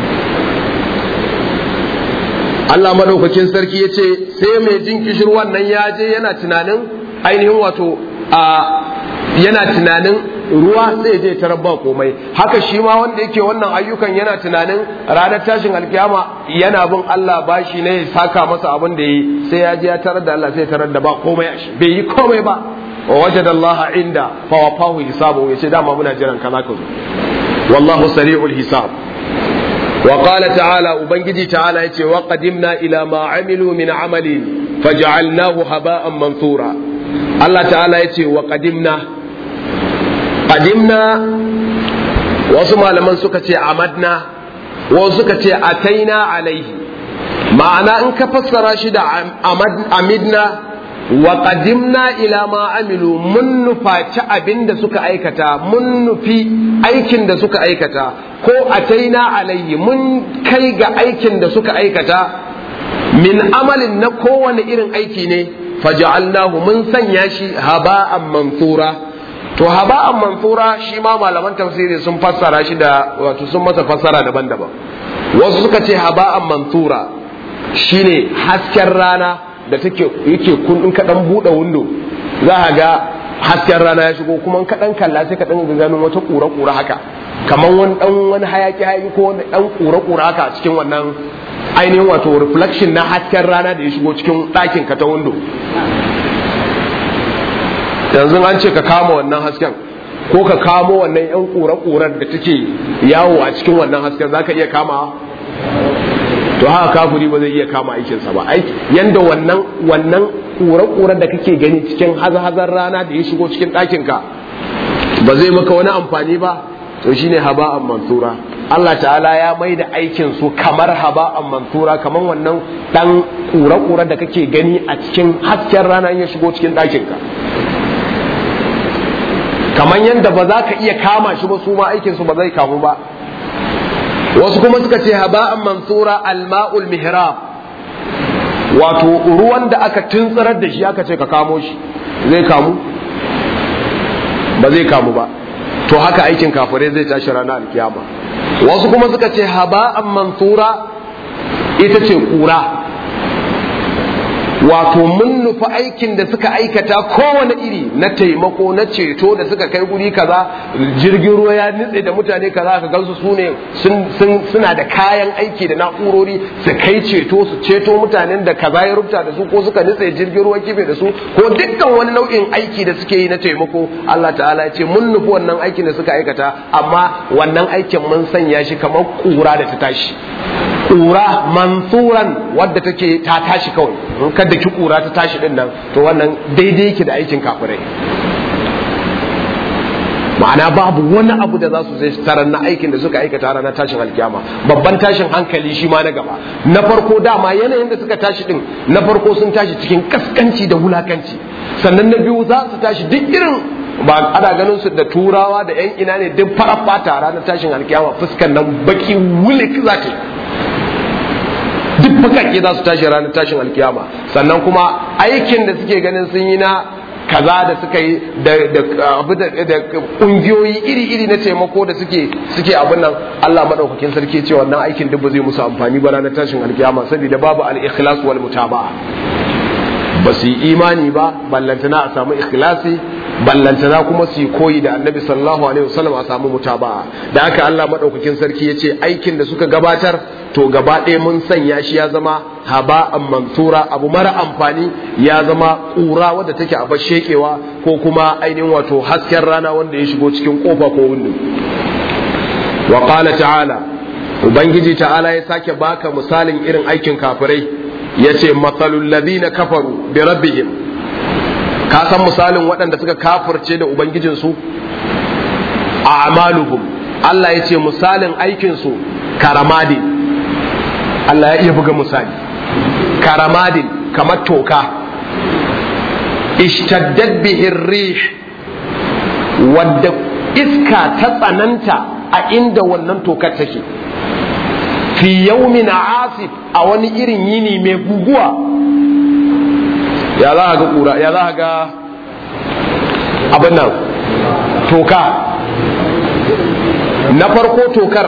Allah madaukakin sarki yace sai mai jin kishirwan nan ya je yana tunanin ainihin wato a yana tunanin ruwa sai je tarar ba komai haka shi ma wanda yake wannan ayyukan yana tunanin ranar tashin alkiyama yana bin Allah bashi ne ya saka masa abin da yi sai ya je ya tarar da Allah sai tarar da ba komai a shi bai yi komai ba wa wajada Allah inda fa wafahu hisabu yace dama muna jiran kaza ka zo wallahu sari'ul hisab wa qala ta'ala ubangiji ta'ala yace wa qadimna ila ma amilu min amalin faj'alnahu haba'an mansura Allah ta'ala yace wa qadimna qadimna wasu malaman suka ce amadna wasu suka ce ataina alaihi ma'ana in ka fassara shi da amidna wa qadimna ila ma amilu mun nufaci abin da suka aikata mun nufi aikin da suka aikata ko ataina alayhi mun kai ga aikin da suka aikata min amalin na kowane irin aiki ne faja'alnahu mun sanya shi haba'an mansura to haba'an mansura shi ma malaman tafsiri sun fassara shi da wato sun masa fassara daban-daban wasu suka ce haba'an mansura shine hasken rana da take yake kun in kaɗan buɗe windo za a ga hasken rana ya shigo kuma in kaɗan kalla sai ka ɗan ganin wata ƙura-ƙura haka kamar wani ɗan wani hayaki hayaki ko wani ɗan ƙura-ƙura haka a cikin wannan ainihin wato reflection na hasken rana da ya shigo cikin ɗakin ka ta windo yanzu an ce ka kama wannan hasken ko ka kamo wannan yan ƙura-ƙurar da take yawo a cikin wannan hasken za ka iya kama to haka kafuri ba zai iya kama aikinsa ba ai yanda wannan wannan ƙura-ƙurar da kake gani cikin hazar rana da ya shigo cikin ɗakinka ba zai maka wani amfani ba to shine haba'an mansura Allah ta'ala ya mai da aikin su kamar haba'an mansura kamar wannan dan kura-kura da kake gani a cikin hasken rana ya shigo cikin ɗakinka kamar yadda ba za ka iya kama shi ba su ma aikin su ba zai kamu ba wasu kuma suka ce haba'an mansura alma'ul mihrab wato ruwan da aka tuntsirar da shi aka ce ka kamo shi zai kamu ba zai kamu ba to haka aikin kafirai zai tashi ranar alkiyama wasu kuma suka ce haba'an mansura ita ce kura wato mun nufi aikin da suka aikata kowane iri na taimako na ceto da suka kai guri kaza jirgin ruwa ya nitse da mutane kaza ka gansu su ne suna da kayan aiki da na'urori su kai ceto su ceto mutanen da kaza ya rubuta da su ko suka nitse jirgin ruwa kife da su ko dukkan wani nau'in aiki da suke yi na taimako Allah ta'ala ya ce mun nufi wannan aikin da suka aikata amma wannan aikin mun sanya shi kamar kura da ta tashi kura mansuran wadda take ta tashi kawai in kada ki kura ta tashi din nan to wannan daidai yake da aikin kafirai ma'ana babu wani abu da za su zai tarar na aikin da suka aikata ranar tashin alkiyama babban tashin hankali shi ma na gaba na farko dama yanayin da suka tashi din na farko sun tashi cikin kaskanci da wulakanci sannan na biyu za su tashi duk irin ba ana ganin su da turawa da yan ina ne duk farar fata ranar tashin alkiyama fuskan nan baki wulik za ta yi duk bakake za su tashi ranar tashin alkiyama sannan kuma aikin da suke ganin sun yi na kaza da suka yi da kungiyoyi iri-iri na taimako da suke suke abin nan Allah madaukakin sarki ce wannan aikin duk ba zai musu amfani ba ranar tashin alkiyama saboda babu al-ikhlas wal mutaba'a ba su yi imani ba ballantana a samu ikhlasi ballantana kuma su yi koyi da annabi sallallahu alaihi wasallam a samu mutaba'a da haka Allah madaukakin sarki ya ce aikin da suka gabatar to gaba ɗaya mun sanya shi ya zama haba'an mansura abu mara amfani ya zama ƙura wadda take a shekewa ko kuma ainihin wato hasken rana wanda ya shigo cikin kofa ko windo wa qala ta'ala ubangiji ta'ala ya sake baka misalin irin aikin kafirai yace matsalul ladina kafaru bi rabbihim ka san misalin waɗanda suka kafirce da ubangijinsu a'maluhum Allah ya ce misalin aikinsu karamadin Allah ya iya buga misali karamadin kamar toka ishtaddat bihi rih wadda iska ta tsananta a inda wannan tokar take fi yaumin asif a wani irin yini mai guguwa ya za ga kura ya za ga abin nan toka na farko tokar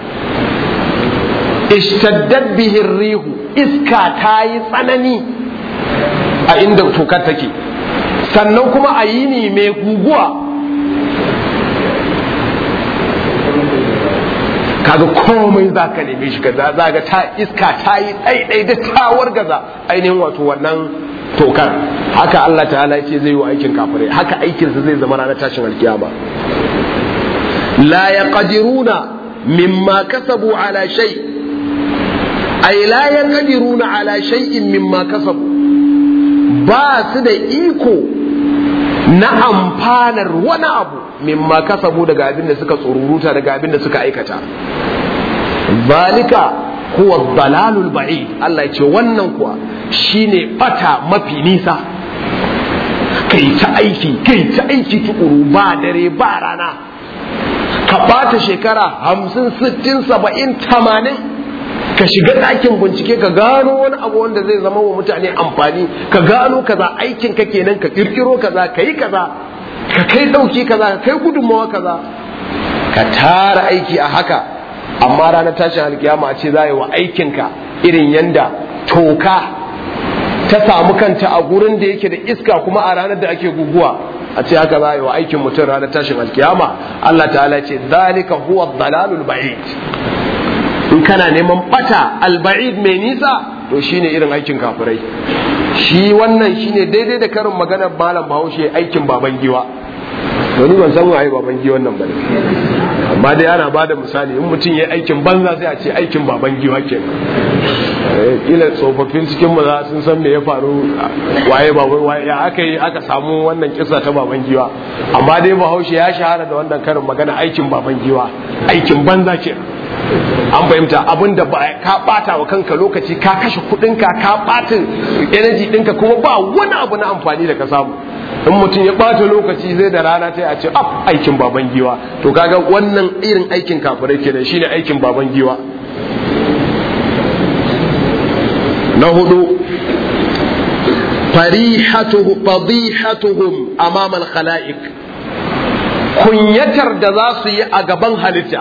ishtaddat bihi rihu iska ta yi tsanani a inda tokar take sannan kuma a yini mai guguwa kaga komai za ka neme shi kaza za ga ta iska ta yi ɗaiɗai da tawar gaza ainihin wato wannan tokar haka Allah ta'ala ce zai yi wa aikin kafirai haka aikinsa zai zama ranar tashin alkiyama la yaqdiruna mimma kasabu ala shay ay la yaqdiruna ala shay'in mimma kasabu ba su da iko na amfanar wani abu mimma kasabu daga abin da suka tsururuta daga abin da suka aikata zalika huwa dalalul ba'id Allah ya ce wannan kuwa shine bata mafi nisa kai ta aiki kai ta aiki tukuru ba dare ba rana ka bata shekara hamsin sittin saba'in tamanin ka shiga ɗakin bincike ka gano wani abu wanda zai zama wa mutane amfani ka gano kaza aikin ka kenan ka kirkiro kaza ka yi kaza ka kai ɗauki kaza ka kai gudunmawa kaza ka tara aiki a haka amma ranar tashin alkiyama a ce za yi wa aikinka irin yanda toka ta samu kanta a gurin da yake da iska kuma a ranar da ake guguwa a ce haka za yi wa aikin mutum ranar tashin alkiyama Allah ta'ala ce zalika huwa dalalul ba'id in kana neman bata alba'id mai nisa to shine irin aikin kafirai shi wannan shine daidai da karin maganar malam bahaushe aikin baban giwa wani ban san waye baban giwan nan bane amma dai ana bada misali in mutum ya aikin banza sai a ce aikin baban giwa kenan kila tsofaffin cikin maza sun san me ya faru waye baban waye ya aka yi aka samu wannan kisa ta baban giwa amma dai bahaushe ya shahara da wannan karin magana aikin baban giwa aikin banza ke an fahimta abin da ba ka bata wa kanka lokaci ka kashe kudinka ka bata energy dinka kuma ba wani abu na amfani da ka samu in mutum ya bata lokaci zai da rana ta a ce af aikin baban giwa to kaga wannan irin aikin kafirai kenan shine aikin baban giwa na hudu fadihatuhum amama al-khalaiq kunyatar da za su yi a gaban halitta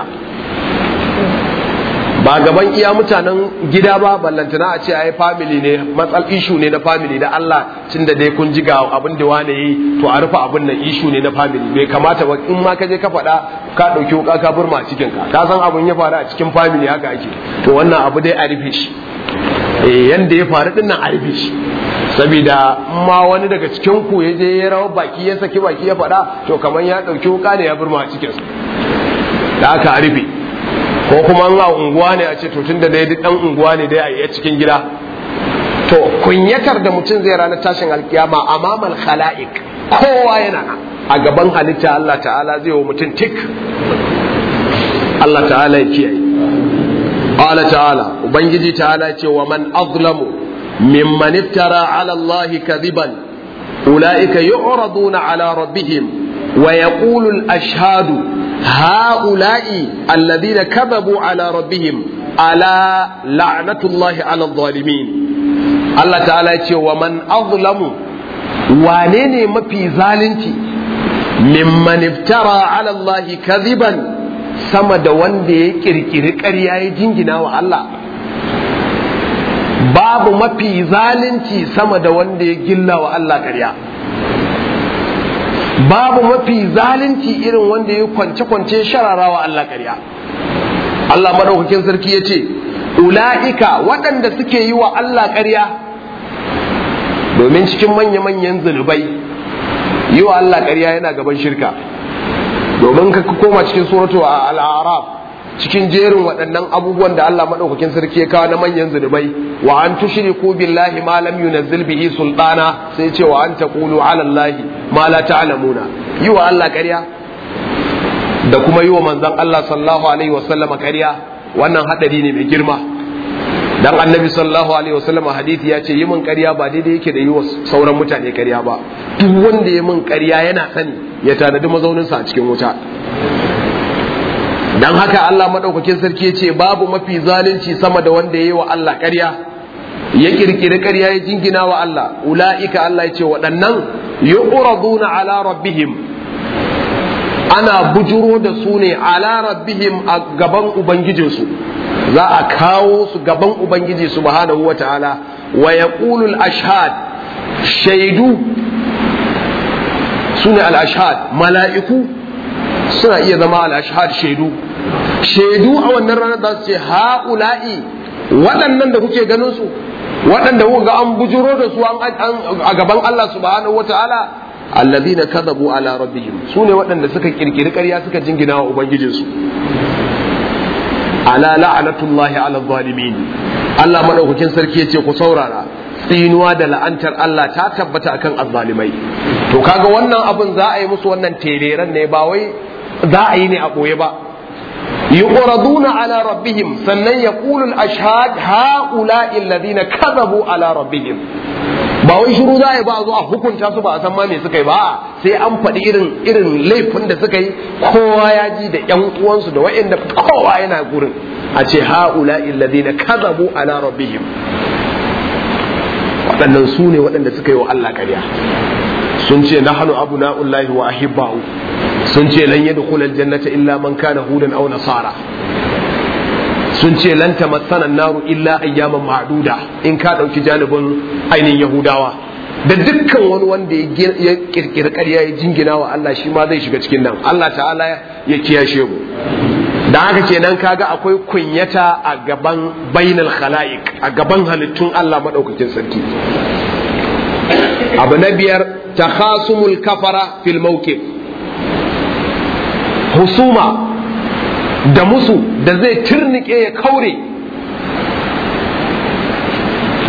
ba gaban iya mutanen gida ba ballantana a ce ai family ne matsal ishu ne na family da Allah tun da dai kun ji ga abin da wane yi to a rufe abin nan ishu ne na family bai kamata ba in ma ka je ka faɗa ka ɗauki wuka ka burma cikin ka ka san abin ya faru a cikin family haka ake to wannan abu dai a rufe shi eh yanda ya faru din nan a rufe shi saboda ma wani daga cikin ku ya je ya rawa baki ya saki baki ya faɗa to kamar ya ɗauki wuka ne ya burma a cikin da aka a rufe ko kuma an a unguwa ne a ce to tun da dai duk ɗan unguwa ne dai a yi cikin gida to kunyatar da mutum zai ranar tashin alkiyama amamal khala'iq kowa yana nan a gaban halitta Allah ta'ala zai wa mutum tik Allah ta'ala ya kiyaye qala ta'ala ubangiji ta'ala ce wa man azlamu mimman iftara ala Allah kadiban ulaika yu'raduna ala rabbihim wa yaqulu al-ashhadu هؤلاء الذين كذبوا على ربهم ألا لعنة الله على الظالمين الله تعالى يقول ومن أظلم وانين مفي ظالنتي ممن افترى على الله كذبا sama da wanda ya kirkiri ƙarya ya jingina wa Allah babu mafi zalunci sama da wanda ya gilla wa Allah ƙarya babu mafi zalunci irin wanda ya kwance-kwance shararawa Allah ƙarya Allah madaukakin sarki ya ce ula'ika waɗanda suke yi wa Allah ƙarya domin cikin manya-manyan zunubai yi wa Allah ƙarya yana gaban shirka domin ka koma cikin suratu a al'araf cikin jerin waɗannan abubuwan da Allah maɗaukakin sarki ya kawo na manyan zunubai wa an tushriku billahi ma lam yunazzil bihi sultana sai ce wa an taqulu ala allahi ma la ta'lamuna yi wa Allah ƙarya da kuma yi wa manzon Allah sallallahu alaihi wa sallama ƙarya wannan hadari ne mai girma dan annabi sallallahu alaihi wa sallama hadisi ya ce yi min ƙarya ba daidai yake da yi wa sauran mutane ƙarya ba duk wanda ya min ƙarya yana sani ya tanadi mazauninsa a cikin wuta dan haka Allah madaukakin sarki ya ce babu mafi zalunci sama da wanda ya yi wa Allah ƙarya ya kirkiri ƙarya ya jingina wa Allah ula'ika Allah ya ce waɗannan yu'raduna ala rabbihim ana bujuro da su ne ala rabbihim a gaban ubangijinsu za a kawo su gaban ubangiji subhanahu wa ta'ala wa yaqulu al-ashhad shaidu sune al-ashhad mala'iku suna iya zama al-ashhad shaidu shaidu a wannan ranar za su ce ha'ula'i waɗannan da kuke ganin su waɗanda kuka ga an bujuro da su a gaban Allah subhanahu wataala allazina kadhabu ala rabbihim su ne waɗanda suka kirkiri ƙarya suka jingina wa ubangijinsu ala la'anatullahi ala zalimin Allah madaukakin sarki yace ku saurara tsinuwa da la'antar Allah ta tabbata akan azzalimai to kaga wannan abin za a yi musu wannan tereren ne ba wai za a yi ne a ɓoye ba yuqraduna ala rabbihim sannan yaqulu al-ashhad haula'i alladhina kadhabu ala rabbihim ba wai shiru za a yi ba a zo a hukunta su ba a san ma me suka yi ba sai an faɗi irin irin laifin da suka yi kowa ya ji da ƴan uwansu da wa'anda kowa yana gurin a ce haula'i alladhina kadhabu ala rabbihim waɗannan su ne waɗanda suka yi wa Allah ƙarya sun ce nahnu abuna'ullahi wa ahibba'u sun ce lan yadkhul aljannata illa man kana hudan aw nasara sun ce lan tamassana an-naru illa ayyaman ma'duda in ka dauki janibin ainihin yahudawa da dukkan wani wanda ya kirkiri ƙarya ya jingina wa Allah shi ma zai shiga cikin nan Allah ta'ala ya kiyashe mu da haka kenan kaga akwai kunyata a gaban bainal khala'iq a gaban halittun Allah madaukakin sarki abu na biyar takhasumul kafara fil mawqif husuma da musu da zai turnike ya kaure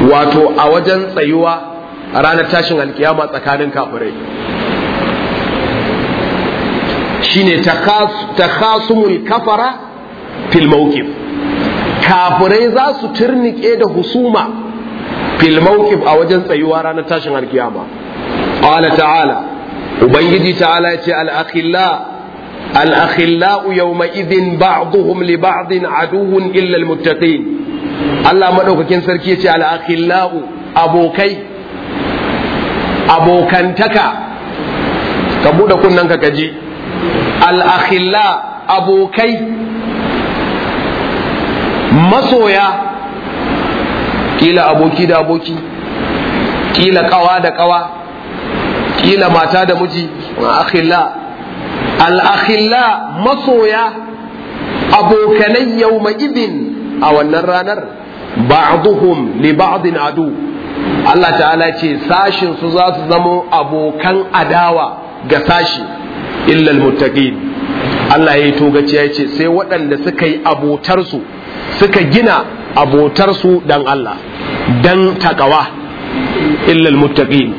wato a wajen tsayuwa a ranar tashin alkiyama tsakanin kafirai shine takhasumul kafara fil mawqif kafirai za su turnike da husuma fil mawqif a wajen tsayuwa ranar tashin alkiyama qala ta'ala ubangiji ta'ala yace al akhilla al akhilla yawma idhin ba'dhum li ba'din aduwwun illa al muttaqin Allah madaukakin sarki yace al akhilla abokai abokantaka ka bude kunnen ka kaji al akhilla abokai masoya kila aboki da aboki kila kawa da kawa kila mata da miji akhilla al-akhilla masoya abokanai yawma idin a wannan ranar ba'duhum li ba'din adu Allah ta'ala ce sashin su za su zamo abokan adawa ga sashi illa al-muttaqin Allah ya yi togaci ya ce sai waɗanda suka yi abotarsu suka gina abotarsu dan Allah dan takawa illal muttaqin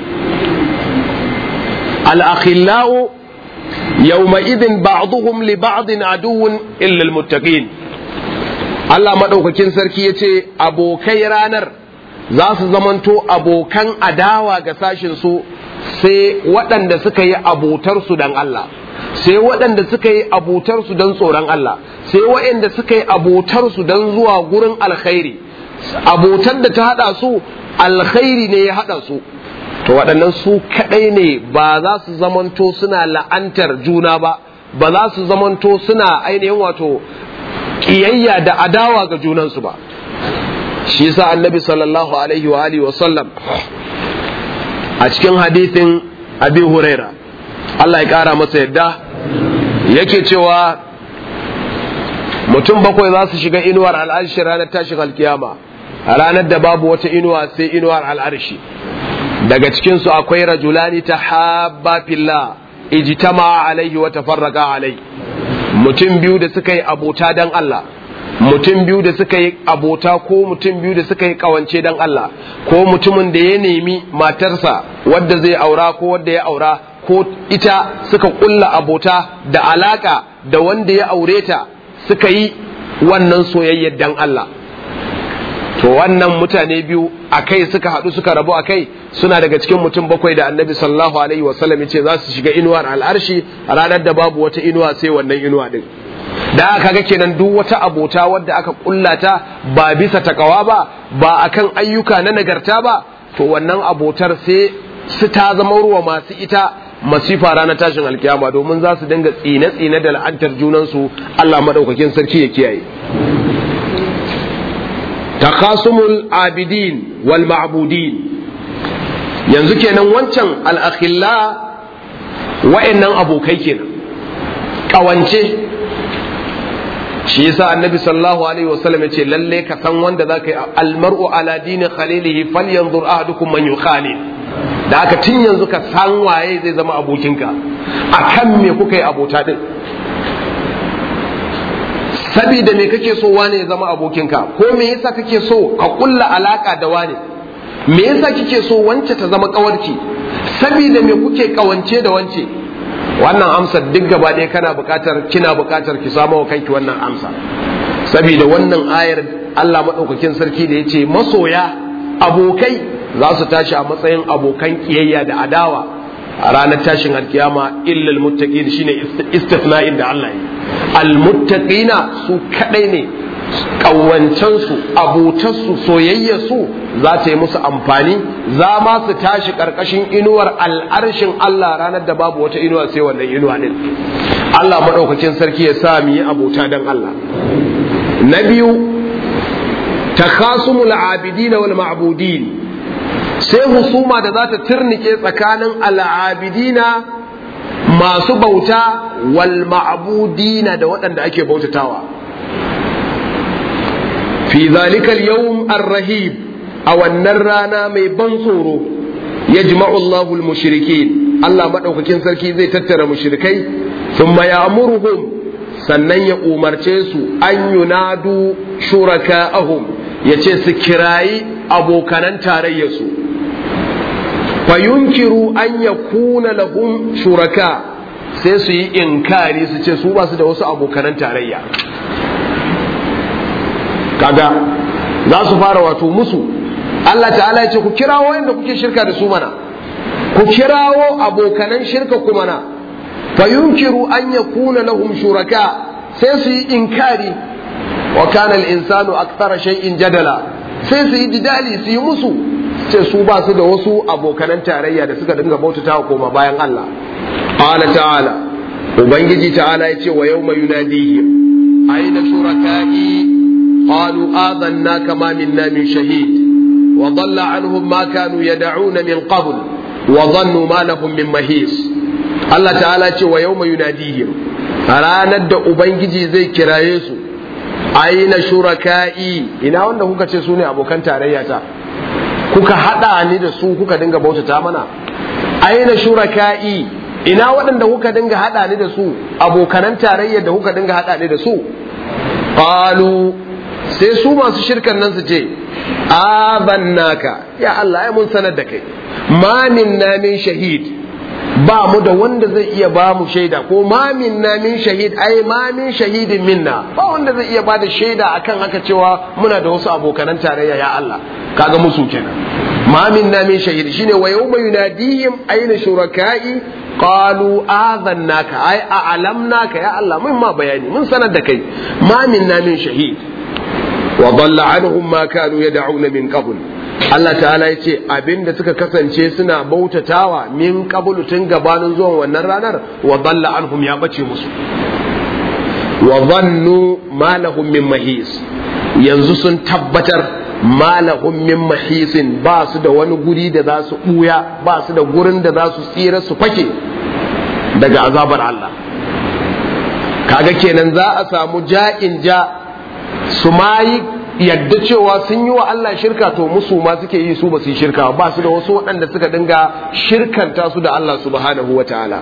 al-akhillau yawma idin ba'dhum li ba'din aduwwun illa al-muttaqin Allah madaukakin sarki yace abokai ranar za su zamanto abokan adawa ga sashin su sai waɗanda suka yi abotarsu dan Allah sai waɗanda suka yi abotarsu don tsoron Allah sai waɗanda suka yi abotarsu don zuwa gurin alkhairi abotar da ta haɗa su alkhairi ne ya haɗa su to waɗannan su kaɗai ne ba za su zamanto suna la'antar juna ba ba za su zamanto suna ainihin wato ƙiyayya da adawa ga junansu ba shi yasa annabi sallallahu alaihi wa alihi wa sallam a cikin hadithin abi huraira Allah ya ƙara masa yadda yake cewa mutum bakwai za su shiga inuwar al'arshi ranar tashin alkiyama a ranar da babu wata inuwa sai inuwar al'arshi daga cikinsu akwai rajulani ta habba fillah ijtama alaihi wa tafarraqa alai mutum biyu da suka yi abota dan Allah mutum biyu da suka yi abota ko mutum biyu da suka yi kawance dan Allah ko mutumin da ya nemi matarsa wadda zai aura ko wadda ya aura ko ita suka kulla abota da alaka da wanda ya aure ta suka yi wannan soyayyar dan Allah to wannan mutane biyu a kai suka haɗu suka rabu a kai suna daga cikin mutum bakwai da annabi sallallahu alaihi wasallam ce za su shiga inuwar al'arshi a ranar da babu wata inuwa sai wannan inuwa din da aka ga kenan duk wata abota wadda aka kullata ba bisa takawa ba ba akan ayyuka na nagarta ba to wannan abotar sai su ta zama ruwa masu ita masifa ranar tashin alkiyama domin za su dinga tsine-tsine da la'antar junansu Allah madaukakin sarki ya kiyaye takasumul abidin wal ma'budin yanzu kenan wancan al'akhilla wa'annan abokai kenan kawance shi yasa annabi sallallahu alaihi wasallam yace lalle ka san wanda zaka yi almar'u ala dini khalilihi falyanzur ahadukum man yukhalil da aka tun yanzu ka san waye zai zama abokinka akan me kuka yi abota din sabida me kake so wane ya zama abokinka ko me yasa kake so ka kulla alaka da wane me yasa kike so wance ta zama kawarki sabida me kuke kawance da wance wannan amsar duk gaba ɗaya kana buƙatar kina buƙatar ki samu wa kanki wannan amsa sabida wannan ayar Allah maɗaukakin sarki da ya ce masoya abokai za su tashi a matsayin abokan kiyayya da adawa a ranar tashin alkiyama illal muttaqin shine istifna'in da Allah yi almuttaqina su kadai ne ƙawancensu abotarsu soyayyarsu za ta yi musu amfani za ma su tashi ƙarƙashin inuwar al'arshin Allah ranar da babu wata inuwa sai wannan inuwa ɗin Allah maɗaukakin sarki ya sa mu yi abota don Allah na biyu takasumul abidina wal ma'budin sai husuma da za ta turnike tsakanin al'abidina masu bauta wal ma'budina da waɗanda ake bautatawa fi zalika al-yawm ar-rahib a wannan rana mai ban tsoro yajma'u Allahu al-mushrikin Allah madaukakin sarki zai tattara mushrikai thumma ya'muruhum sannan ya umarce su an yunadu shuraka'ahum ya ce su kirayi abokanan tarayyarsu fayunkiru an ya kuna lahum shuraka sai su yi inkari su ce su ba su da wasu abokanan tarayya kaga za su fara wato musu Allah ta'ala ya ce ku kirawo inda kuke shirka da su mana ku kirawo abokanan shirka ku mana fayunkiru an ya kuna lahum shuraka sai su yi inkari wa kana al-insanu akthara shay'in jadala sai su yi jidali su yi musu ce su ba su da wasu abokanan tarayya da suka dinga bautata wa koma bayan Allah qala ta'ala ubangiji ta'ala ya ce wa yawma yunadihim aina shuraka'i qalu adanna kama minna min shahid wa dhalla anhum ma kanu yad'una min qabl wa dhannu ma lahum min mahis Allah ta'ala ce wa yawma yunadihim ranar da ubangiji zai kiraye su aina shuraka'i ina wanda kuka ce su ne abokan tarayya ta kuka hada ni da su kuka dinga bautata mana aina shuraka'i ina waɗanda kuka dinga hada ni da su abokanan tarayya da kuka dinga hada ni da su qalu sai su masu shirkan nan su ce abannaka ya Allah ya mun sanar da kai ma minna min shahid ba mu da wanda zai iya ba mu shaida ko ma minna min shahid ai ma min shahidin minna ba wanda zai iya ba da shaida akan haka cewa muna da wasu abokanan tarayya ya Allah kaga musu kenan ma minna min shahid shine wa yawma yunadihim aina shuraka'i qalu adhannaka ai a'lamnaka ya Allah mun ma bayani mun sanar da kai ma minna min shahid wa dhalla anhum ma kanu yad'una min qabl Allah ta'ala ya ce abinda suka kasance suna bautatawa min qablu tun gabanin zuwan wannan ranar wa dhalla anhum ya bace musu wa dhannu ma lahum min mahis yanzu sun tabbatar ma lahum min mahisin ba su da wani guri da za su buya ba su da gurin da za su tsira su fake daga azabar Allah kaga kenan za a samu ja'in ja su mayi yadda cewa sun yi wa Allah shirka to musu ma suke yi su ba su yi shirka ba su da wasu waɗanda suka dinga shirkanta su da Allah subhanahu wa ta'ala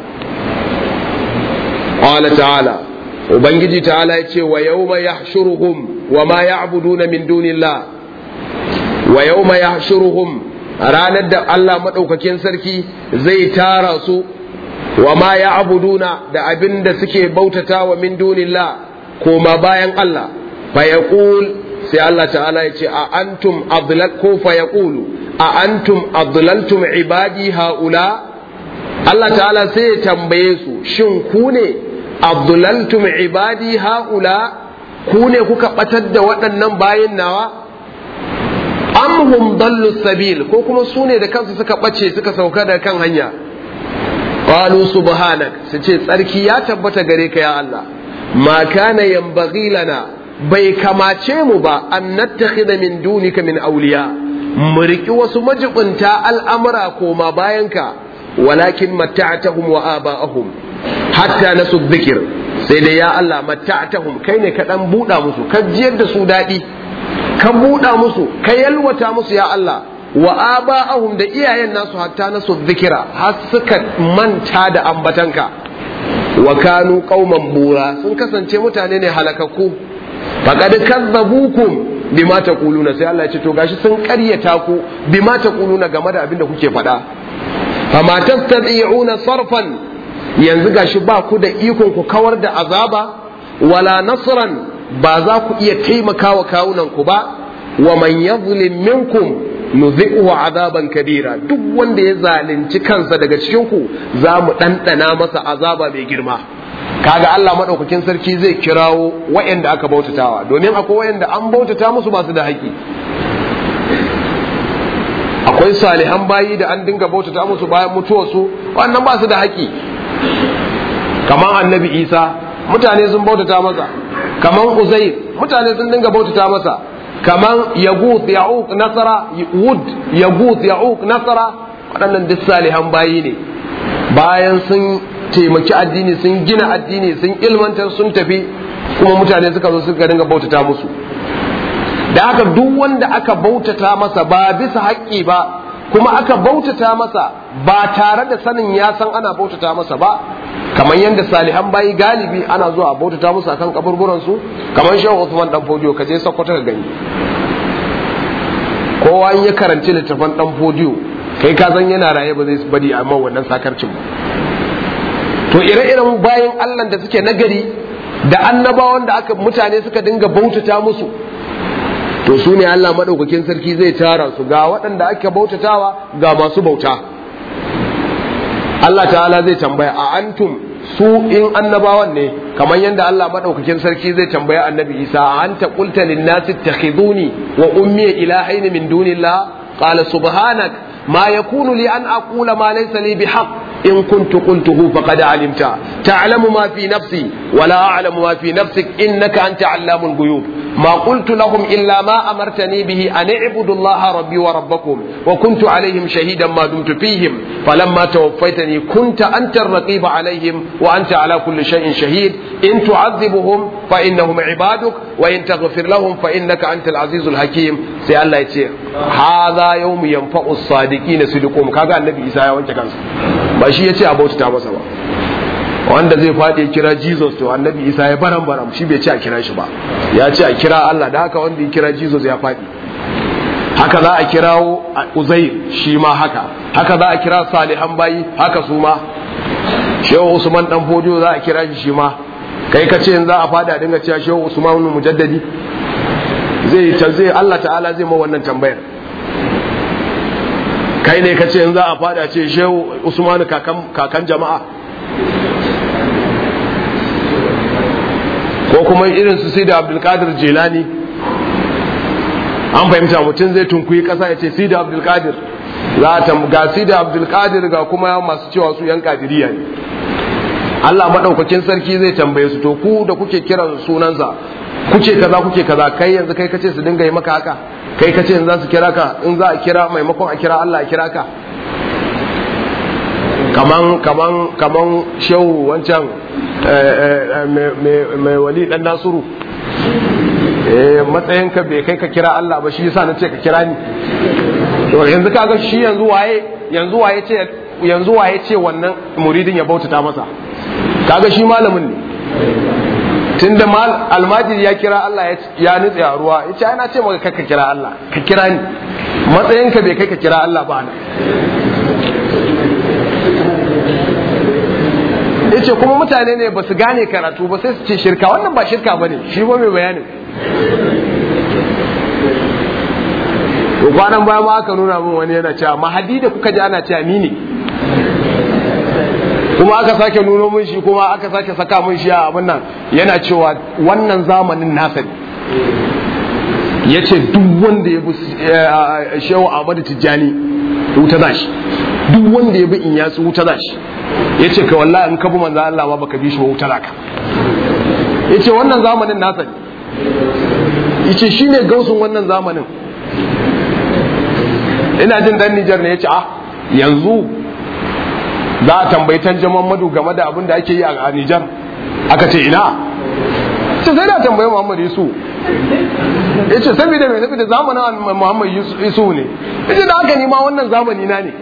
qala ta'ala ubangiji ta'ala ya ce wa yawma yahshuruhum wa ma ya'buduna min dunillah wa yawma yahshuruhum ranar da Allah madaukakin sarki zai tara su wa ma ya'buduna da abin da suke bautata wa min dunillah koma bayan Allah fa yaqul sai Allah ta'ala ya ce a antum adlal ko fa yaqulu a antum adlaltum ibadi haula Allah ta'ala sai ya tambaye su shin ku ne adlaltum ibadi haula ku ne kuka batar da waɗannan bayin nawa am hum dallu sabil ko kuma su ne da kansu suka bace suka sauka da kan hanya qalu subhanak su ce tsarki ya tabbata gare ka ya Allah ma kana yanbaghi lana bai kamace mu ba an nattakhidha min dunika min awliya mu riki wasu majibunta al'amura koma bayanka walakin matta'tahum wa aba'ahum hatta nasu dhikr sai dai ya Allah matta'tahum kai ne ka dan buda musu ka jiyar da su dadi ka buda musu ka yalwata musu ya Allah wa aba'ahum da iyayen nasu hatta nasu dhikra har suka manta da ambatanka wa kanu qauman bura sun kasance mutane ne halakakku faqad kazzabukum bima taquluna sai Allah ya ce to gashi sun ƙaryata ku bima taquluna game da abin da kuke faɗa fama tastati'una sarfan yanzu gashi ba ku da ikon ku kawar da azaba wala nasran ba za ku iya taimakawa kawunan ku ba wa man yadhlim minkum nuzi'uhu azaban kabira duk wanda ya zalunci kansa daga cikin ku za mu ɗanɗana masa azaba mai girma kaga Allah madaukakin sarki zai kirawo wayanda aka bautatawa domin akwai wayanda an bautata musu ba su da haƙi akwai salihan bayi da an dinga bautata musu bayan mutuwarsu wannan ba su da haƙi kamar annabi isa mutane sun bautata masa kamar uzair mutane sun dinga bautata masa kamar yaguth ya'uq nasara wud yaguth ya'uq nasara waɗannan duk salihan bayi ne bayan sun taimaki addini sun gina addini sun ilmantar sun tafi kuma mutane suka zo suka dinga bautata musu da haka duk wanda aka bautata masa ba bisa haƙƙi ba kuma aka bautata masa ba tare da sanin ya san ana bautata masa ba kamar yadda salihan bayi galibi ana zuwa bautata musu akan kaburburan su kamar shehu Usman dan Fodio ka je Sokoto ka gani kowa in ya karanci littafan dan fodiyo kai ka san yana raye ba zai bari a man wannan sakarcin ba to ire-iren bayan Allah da suke nagari da annabawan da aka mutane suka dinga bautata musu to su ne Allah maɗaukakin sarki zai tara su ga waɗanda ake bautatawa ga masu bauta Allah ta'ala zai tambaya a antum su in annabawan ne kamar yadda Allah maɗaukakin sarki zai tambaya annabi Isa a anta qulta lin-nasi ittakhiduni wa ummi ilahayn min dunillah qala subhanak ma yakunu li an aqula ma laysa li bihaqq إن كنت قلته فقد علمت تعلم ما في نفسي ولا أعلم ما في نفسك إنك أنت علام الغيوب ما قلت لهم إلا ما أمرتني به أن اعبدوا الله ربي وربكم وكنت عليهم شهيدا ما دمت فيهم فلما توفيتني كنت أنت الرقيب عليهم وأنت على كل شيء شهيد إن تعذبهم فإنهم عبادك وإن تغفر لهم فإنك أنت العزيز الحكيم سي الله يتي هذا يوم ينفع الصادقين صدقهم كذا النبي إسحاق وانت كان ba shi ya ce a bautata masa ba wanda zai faɗi kira jesus to annabi isa ya baran baran shi bai ce a kira shi ba ya ce a kira allah da haka wanda ya kira jesus ya faɗi haka za a kirawo uzair shi ma haka haka za a kira salihan bayi haka su ma shehu usman dan fodiyo za a kira shi shi ma kai ka ce za a faɗi a dinga cewa shehu usman mujaddadi zai zai allah ta'ala zai ma wannan tambayar kai ne ka ce in za a fada ce shehu usmanu kakan jama'a ko kuma irin su sai da abdulkadir jelani an fahimta mutum zai tunkuyi kasa ya ce sai da abdulkadir za a ga sai da abdulkadir ga kuma masu cewa su yan kadiriya ne Allah maɗaukakin sarki zai tambaye su to ku da kuke kiran sunansa kuce kaza kuke kaza kai yanzu kai kace su dinga yi maka haka kai kace in za su kira ka in za a kira maimakon a kira Allah a kira ka kaman kaman kaman shehu wancan mai wali dan nasuru eh matsayin ka bai kai ka kira Allah ba shi yasa na ce ka kira ni to yanzu kaga shi yanzu waye yanzu waye ce yanzu waye ce wannan muridin ya bautata masa kaga shi malamin ne tunda mal almajiri ya kira Allah ya nutse a ruwa ya ce ana ce maka ka kira Allah ka kira ni matsayinka bai kai ka kira Allah ba na ya ce kuma mutane ne ba su gane karatu ba sai su ce shirka wannan ba shirka ba ne shi ba mai bayanin to kwanan baya ma aka nuna min wani yana cewa mahadi da kuka ji ana cewa ni ne kuma aka sake nuno mun shi kuma aka sake saka mun shi a abin nan yana cewa wannan zamanin nasa ne ya ce duk wanda ya bi shehu ahmadu tijjani wuta za shi duk wanda ya bi in yasu wuta za shi ya ce ka wallahi in ka bi manzo Allah ma baka bi shi wuta za ka ya ce wannan zamanin nasa ne ya ce shi ne gausun wannan zamanin ina jin dan Nijar ne ya ce ah yanzu za a tambayi tanjaman madu game da abin da ake yi a Nijar aka ce ina ce sai da tambayi Muhammad Yusuf ya ce saboda mai saboda zamanin Muhammad Yusuf ne ya ce da haka ni ma wannan zamani na ne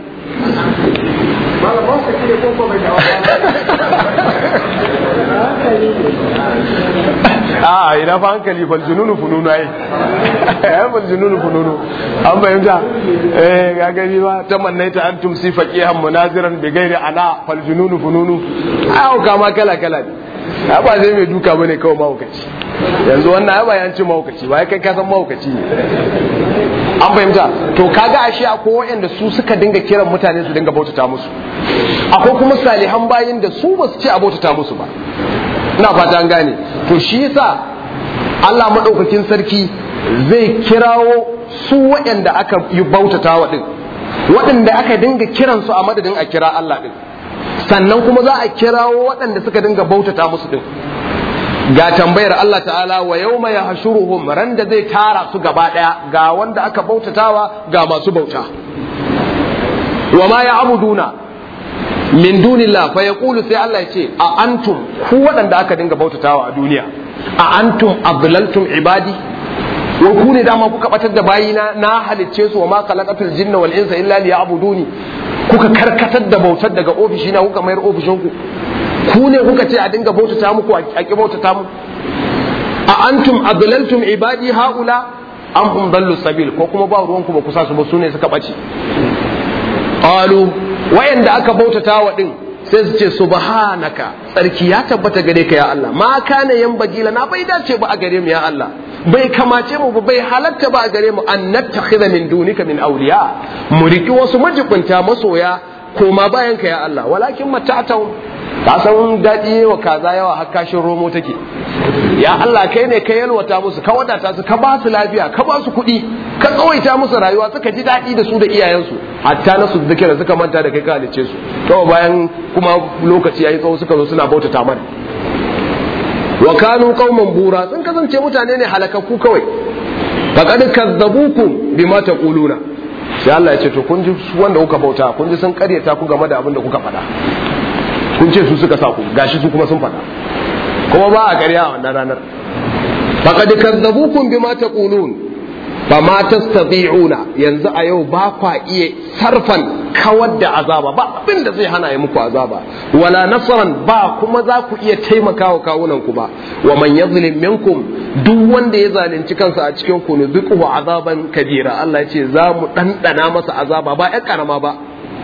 a ina fa hankali fal jununu fununu ai ya fal jununu fununu an fahimta eh ga gani ba tamannaita antum si faqihan munaziran bi ghairi ana fal jununu fununu ai kama kala kala ne ba zai mai duka bane kawai mahaukaci yanzu wannan ai ba yanci mahaukaci ba kai ka san mahaukaci ne an fahimta to kaga ashe akwai waɗanda su suka dinga kiran mutane su dinga bautata musu akwai kuma salihan bayin da su ba su ce a bautata musu ba ina fata an gane to shi yasa Allah madaukakin sarki zai kirawo su waɗanda aka yi bautata wa din waɗanda aka dinga kiransu a madadin a kira Allah din sannan kuma za a kirawo waɗanda suka dinga bautata musu din ga tambayar Allah ta'ala wa yau mai hashuruhum ran da zai tara su gaba ɗaya ga wanda aka bautatawa ga masu bauta wa ma ya abuduna min dunillah fa yaqulu sai Allah ya ce a antum ku waɗanda aka dinga bautatawa a duniya a antum adlaltum ibadi wa ku ne dama kuka batar da bayina na halicce su wa ma khalaqatul jinna wal insa illa liya'buduni kuka karkatar da bautar daga ofishina kuka mayar ofishinku ku ne kuka ce a dinga bautata muku a ki bautata mu a antum adlaltum ibadi haula an hum dallu sabil ko kuma ba ruwanku ba kusa su ba su ne suka ɓace qalu wayanda aka bautata wa din sai su ce subhanaka tsarki ya tabbata gare ka ya Allah ma kana yan bagila na bai dace ba a gare mu ya Allah bai kamace mu ba bai halatta ba a gare mu an nattakhidha min dunika min awliya mu riki wasu majibunta masoya koma bayan ka ya Allah walakin mata'atun ka san daɗi wa kaza yawa har kashin romo take ya Allah kai ne ka yalwata musu ka wadata su ka ba su lafiya ka ba su kuɗi ka tsawaita musu rayuwa suka ji daɗi da su da iyayensu hatta na su zikira suka manta da kai ka halice su to bayan kuma lokaci yayi tsawo suka zo suna bautata mana wa kanu qauman bura sun kasance mutane ne halakakku kawai faqad kazzabukum bima taquluna sai Allah ya ce to kun ji wanda kuka bauta kun ji sun karyata ku game da abin da kuka faɗa kun ce su suka sa ku gashi su kuma sun faɗa kuma ba a ƙarya a wannan ranar faqad kazzabukum bima taqulun fama tastati'una yanzu a yau ba kwa iya sarfan kawar da azaba ba abin da zai hana ya muku azaba wala nasran ba kuma za ku iya taimakawa kawunan ku ba wa man yazlim minkum duk wanda ya zalunci kansa a cikin ku ne duk azaban kabira Allah ya ce za mu dandana masa azaba ba ya karama ba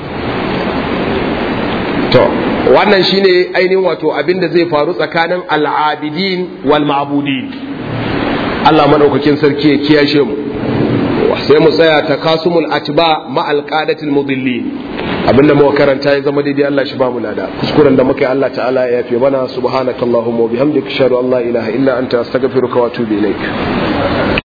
to wannan shine ainihin wato abin da zai faru tsakanin al'abidin wal ma'budin Allah madaukakin sarki ya kiyashe mu sai mu tsaya ta kasumul atba ma alqadatil mudillin abinda muka karanta ya zama daidai Allah shi ba mu lada kuskuren da muka yi Allah ta'ala ya yafe mana subhanakallahumma wa bihamdika ashhadu an la ilaha illa anta astaghfiruka wa atubu ilaik